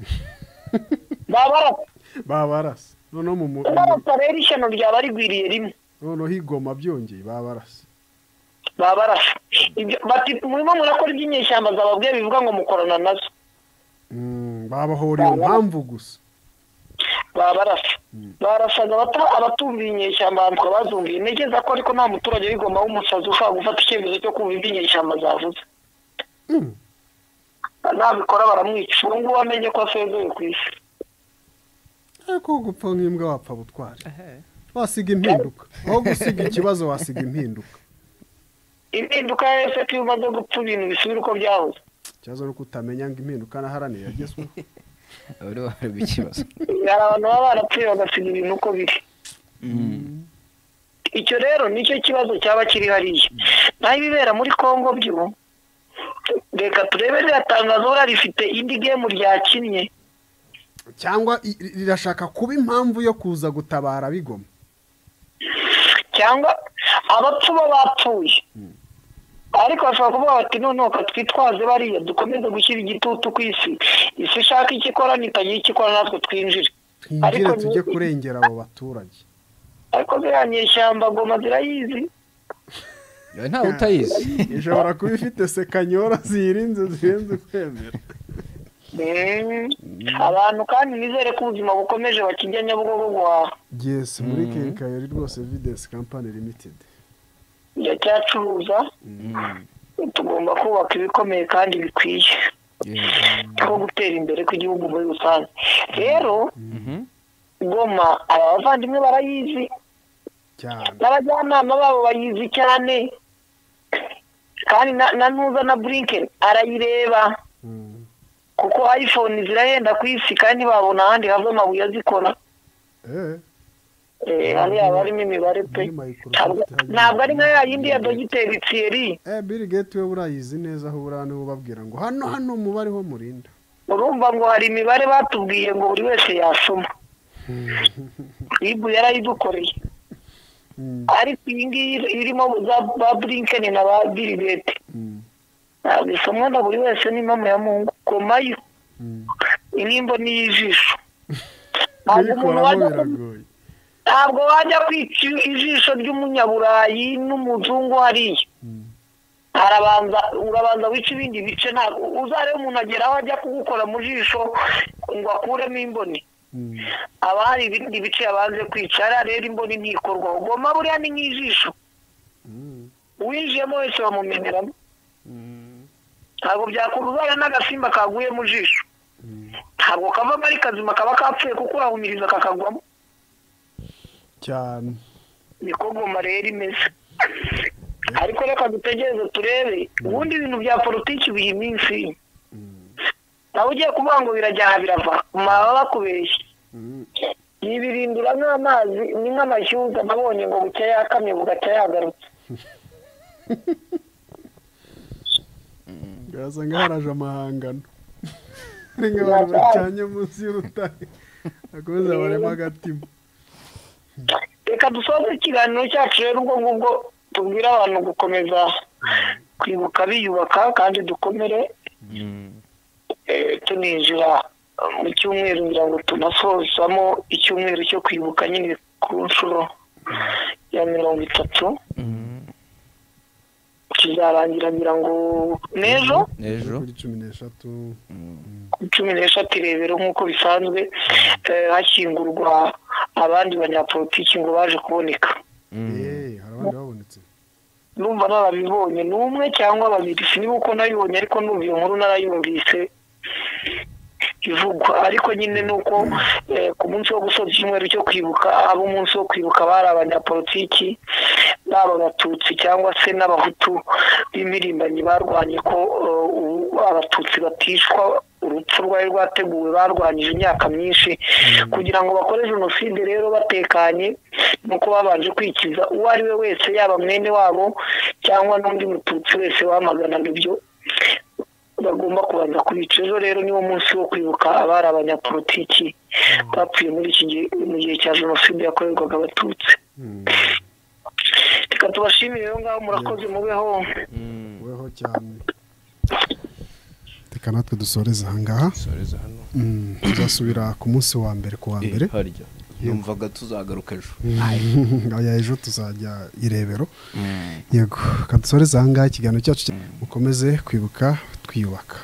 baba barasa babarasa noneho mu mu- barasa rero ishyano ryaba rigwiriye rimwe noneho igoma byongeye babarasa baba barasa Ibyo- bati murimo murakora iby'inyeshyamba zababwiye bivuga ngo mukorana nazo Mm, babahoreye impamvu gusa babarasa barasaga abata- abatumviye inyeshyamba bambikwa bazumviye ntekereza ko ariko nta muturage wigomba w'umusazi ushobora gufata icyemezo cyo kumva ibyo inyeshyamba zavuze Mm. nabikora baramwica ubu ngubu amenye ko asezeye ku isi ariko gupfa nk'imbwa wapfa butware wasiga impinduka aho gusiga ikibazo wasiga impinduka impinduka yose ko iyo umaze gupfa ibintu bisubira uko byahoze ikibazo ni uko utamenya ngo impinduka naharaniye yagezweho abari bahareba ikibazo hari abantu baba barapfuye bagasiga ibintu uko biri icyo rero nicyo kibazo cyaba kiri hariya naho ibibera muri congo byo reka turebe ririya tangazo buriya rifite indi gemu ryakinnye cyangwa i- i- rirashaka kuba impamvu yo kuza gutabara bigoma cyangwa abapfu bo bapfuye ariko bashobora kuvuga bati noneho twitwaze bariya dukomeze gushyira igitutu ku isi isi ishaka icyo ikora nitagira icyo ikora natwe twinjire twinjire Ariko tujye ni- kurengera abo baturage ariko ziriya nyeshyamba goma zirayizi ntawe utayizi ishobora kuba ifite sekanyora zirinze zirenze kwemera Mm. abantu kandi nizere ko ubuzima bukomeje bakijya nyabugogo guhaha yes muri kenkayori rwose evidence company limited iracyacuruza tugomba kubaka ibikomeye kandi bikwiye nko gutera imbere kw'igihugu muri rusange rero goma aba bavandimwe barayizi cyane n'abajyanama babo bayizi cyane kandi na na ntuza na burinken arayireba Mm. kuko iphone zirahenda ku isi kandi babona ahandi hava amabuye azikora eh Eh, hariya haba harimo imibare pe muri Microsoft Ntabwo- harimo- nabwo ari nka ya yindi ya dogiteri thierry eh bill gates we urayizi neza aho buriya niwe ubabwira ngo hano hano umubare ho murinda urumva ngo hari imibare batubwiye ngo buri wese yasoma ibu yarayidukoreye Mm. ariko iyi ngiyi irimo za ba burinkeni na ba birigeti Mm. ntabwo isomwa na buri wese ni impamo ya mungu komayo Mm. inimbo n'iy'ijisho ntabwo umuntu kuyikoramo wajya ku- biragoye ntabwo wajya kwica ijisho ry'umunyaburayi n'umuzungu hariya Mm. arabanza urabanza wica ibindi bice ntabwo uzarebe umuntu agera aho ajya kugukora mu jisho ngo akuremo imboni Mm. haba hari ibindi bice yabanze kwica hariya rero imboni ntikorwa ugomba buriya ni nk'ijisho Mm. uwinjiyemo wese bamumeneramo ntabwo byakuzana n'agasimba kaguye mu jisho ntabwo kavamo ari kazima kaba kapfuye kuko urahumiriza kakagwamo cyane niko goma rero imeze ariko reka dutegereze turebe ubundi ibintu bya politiki biha iminsi nawe ugiye kuvuga ngo birajyaha birava maba bakubeshya Mm. yibirindura nk'amazi ni nk'amashyuza nabonye ngo bucya yakamye bugacya yagarutse birasa nkaho haraje amahangano ni nk'abantu bacanye munsi y'urutare bakomeza barema agatima reka dusoze ikiganiro cyacu rero ubwo ngubwo tubwire abantu gukomeza kwibuka biyubaka kandi dukomere eh, tunijira mu cyumweru ngira ngo tunasozamo icyumweru cyo kwibuka nyine ku nshuro ya mirongo itatu kizarangira ngira ngo n'ejo ejo kuri cumi n'eshatu ku cumi n'eshatu irebero nk'uko bisanzwe eh, hashyingurwa abandi banyapolitiki ngo baje kuboneka yeee hari abandi babonetse numva narabibonye n'umwe cyangwa babiri siniba uko nabibonye ariko numva iyo nkuru narayumvise ivugwa ariko nyine ni uko eh, ku munsi wo gusoza icyumweru cyo kwibuka ab'umunsi wo kwibuka bari abanyapolitiki baba abatutsi cyangwa se n'abahutu b'impirimbanyi barwanye ko eh, ubu abatutsi batishwa urupfu rwari rwateguwe barwanyije imyaka myinshi kugira ngo bakore jenoside rero batekanye ni uko babanje kwikiza uwo ari we wese yaba mwene wabo cyangwa n'undi mututsi wese wamaganaga ibyo bagomba kubanza kubica ejo rero niwo munsi wo kwibuka abari abanyapolitiki bapfuye muri iki gihe mu gihe cya jenoside yakorerwaga abatutsi reka tubashimire rero ngaho murakoze mubeho weho cyane reka natwe dusoreze ahangaha soreza hano Mm, tuzasubira ku munsi wa mbere ku wa mbere Eh, harya numvaga tuzagaruka ejo aya ejo tuzajya irebero yego kadusoreze ahangaha ikiganiro cyacu cya- mukomeze kwibuka twiyubaka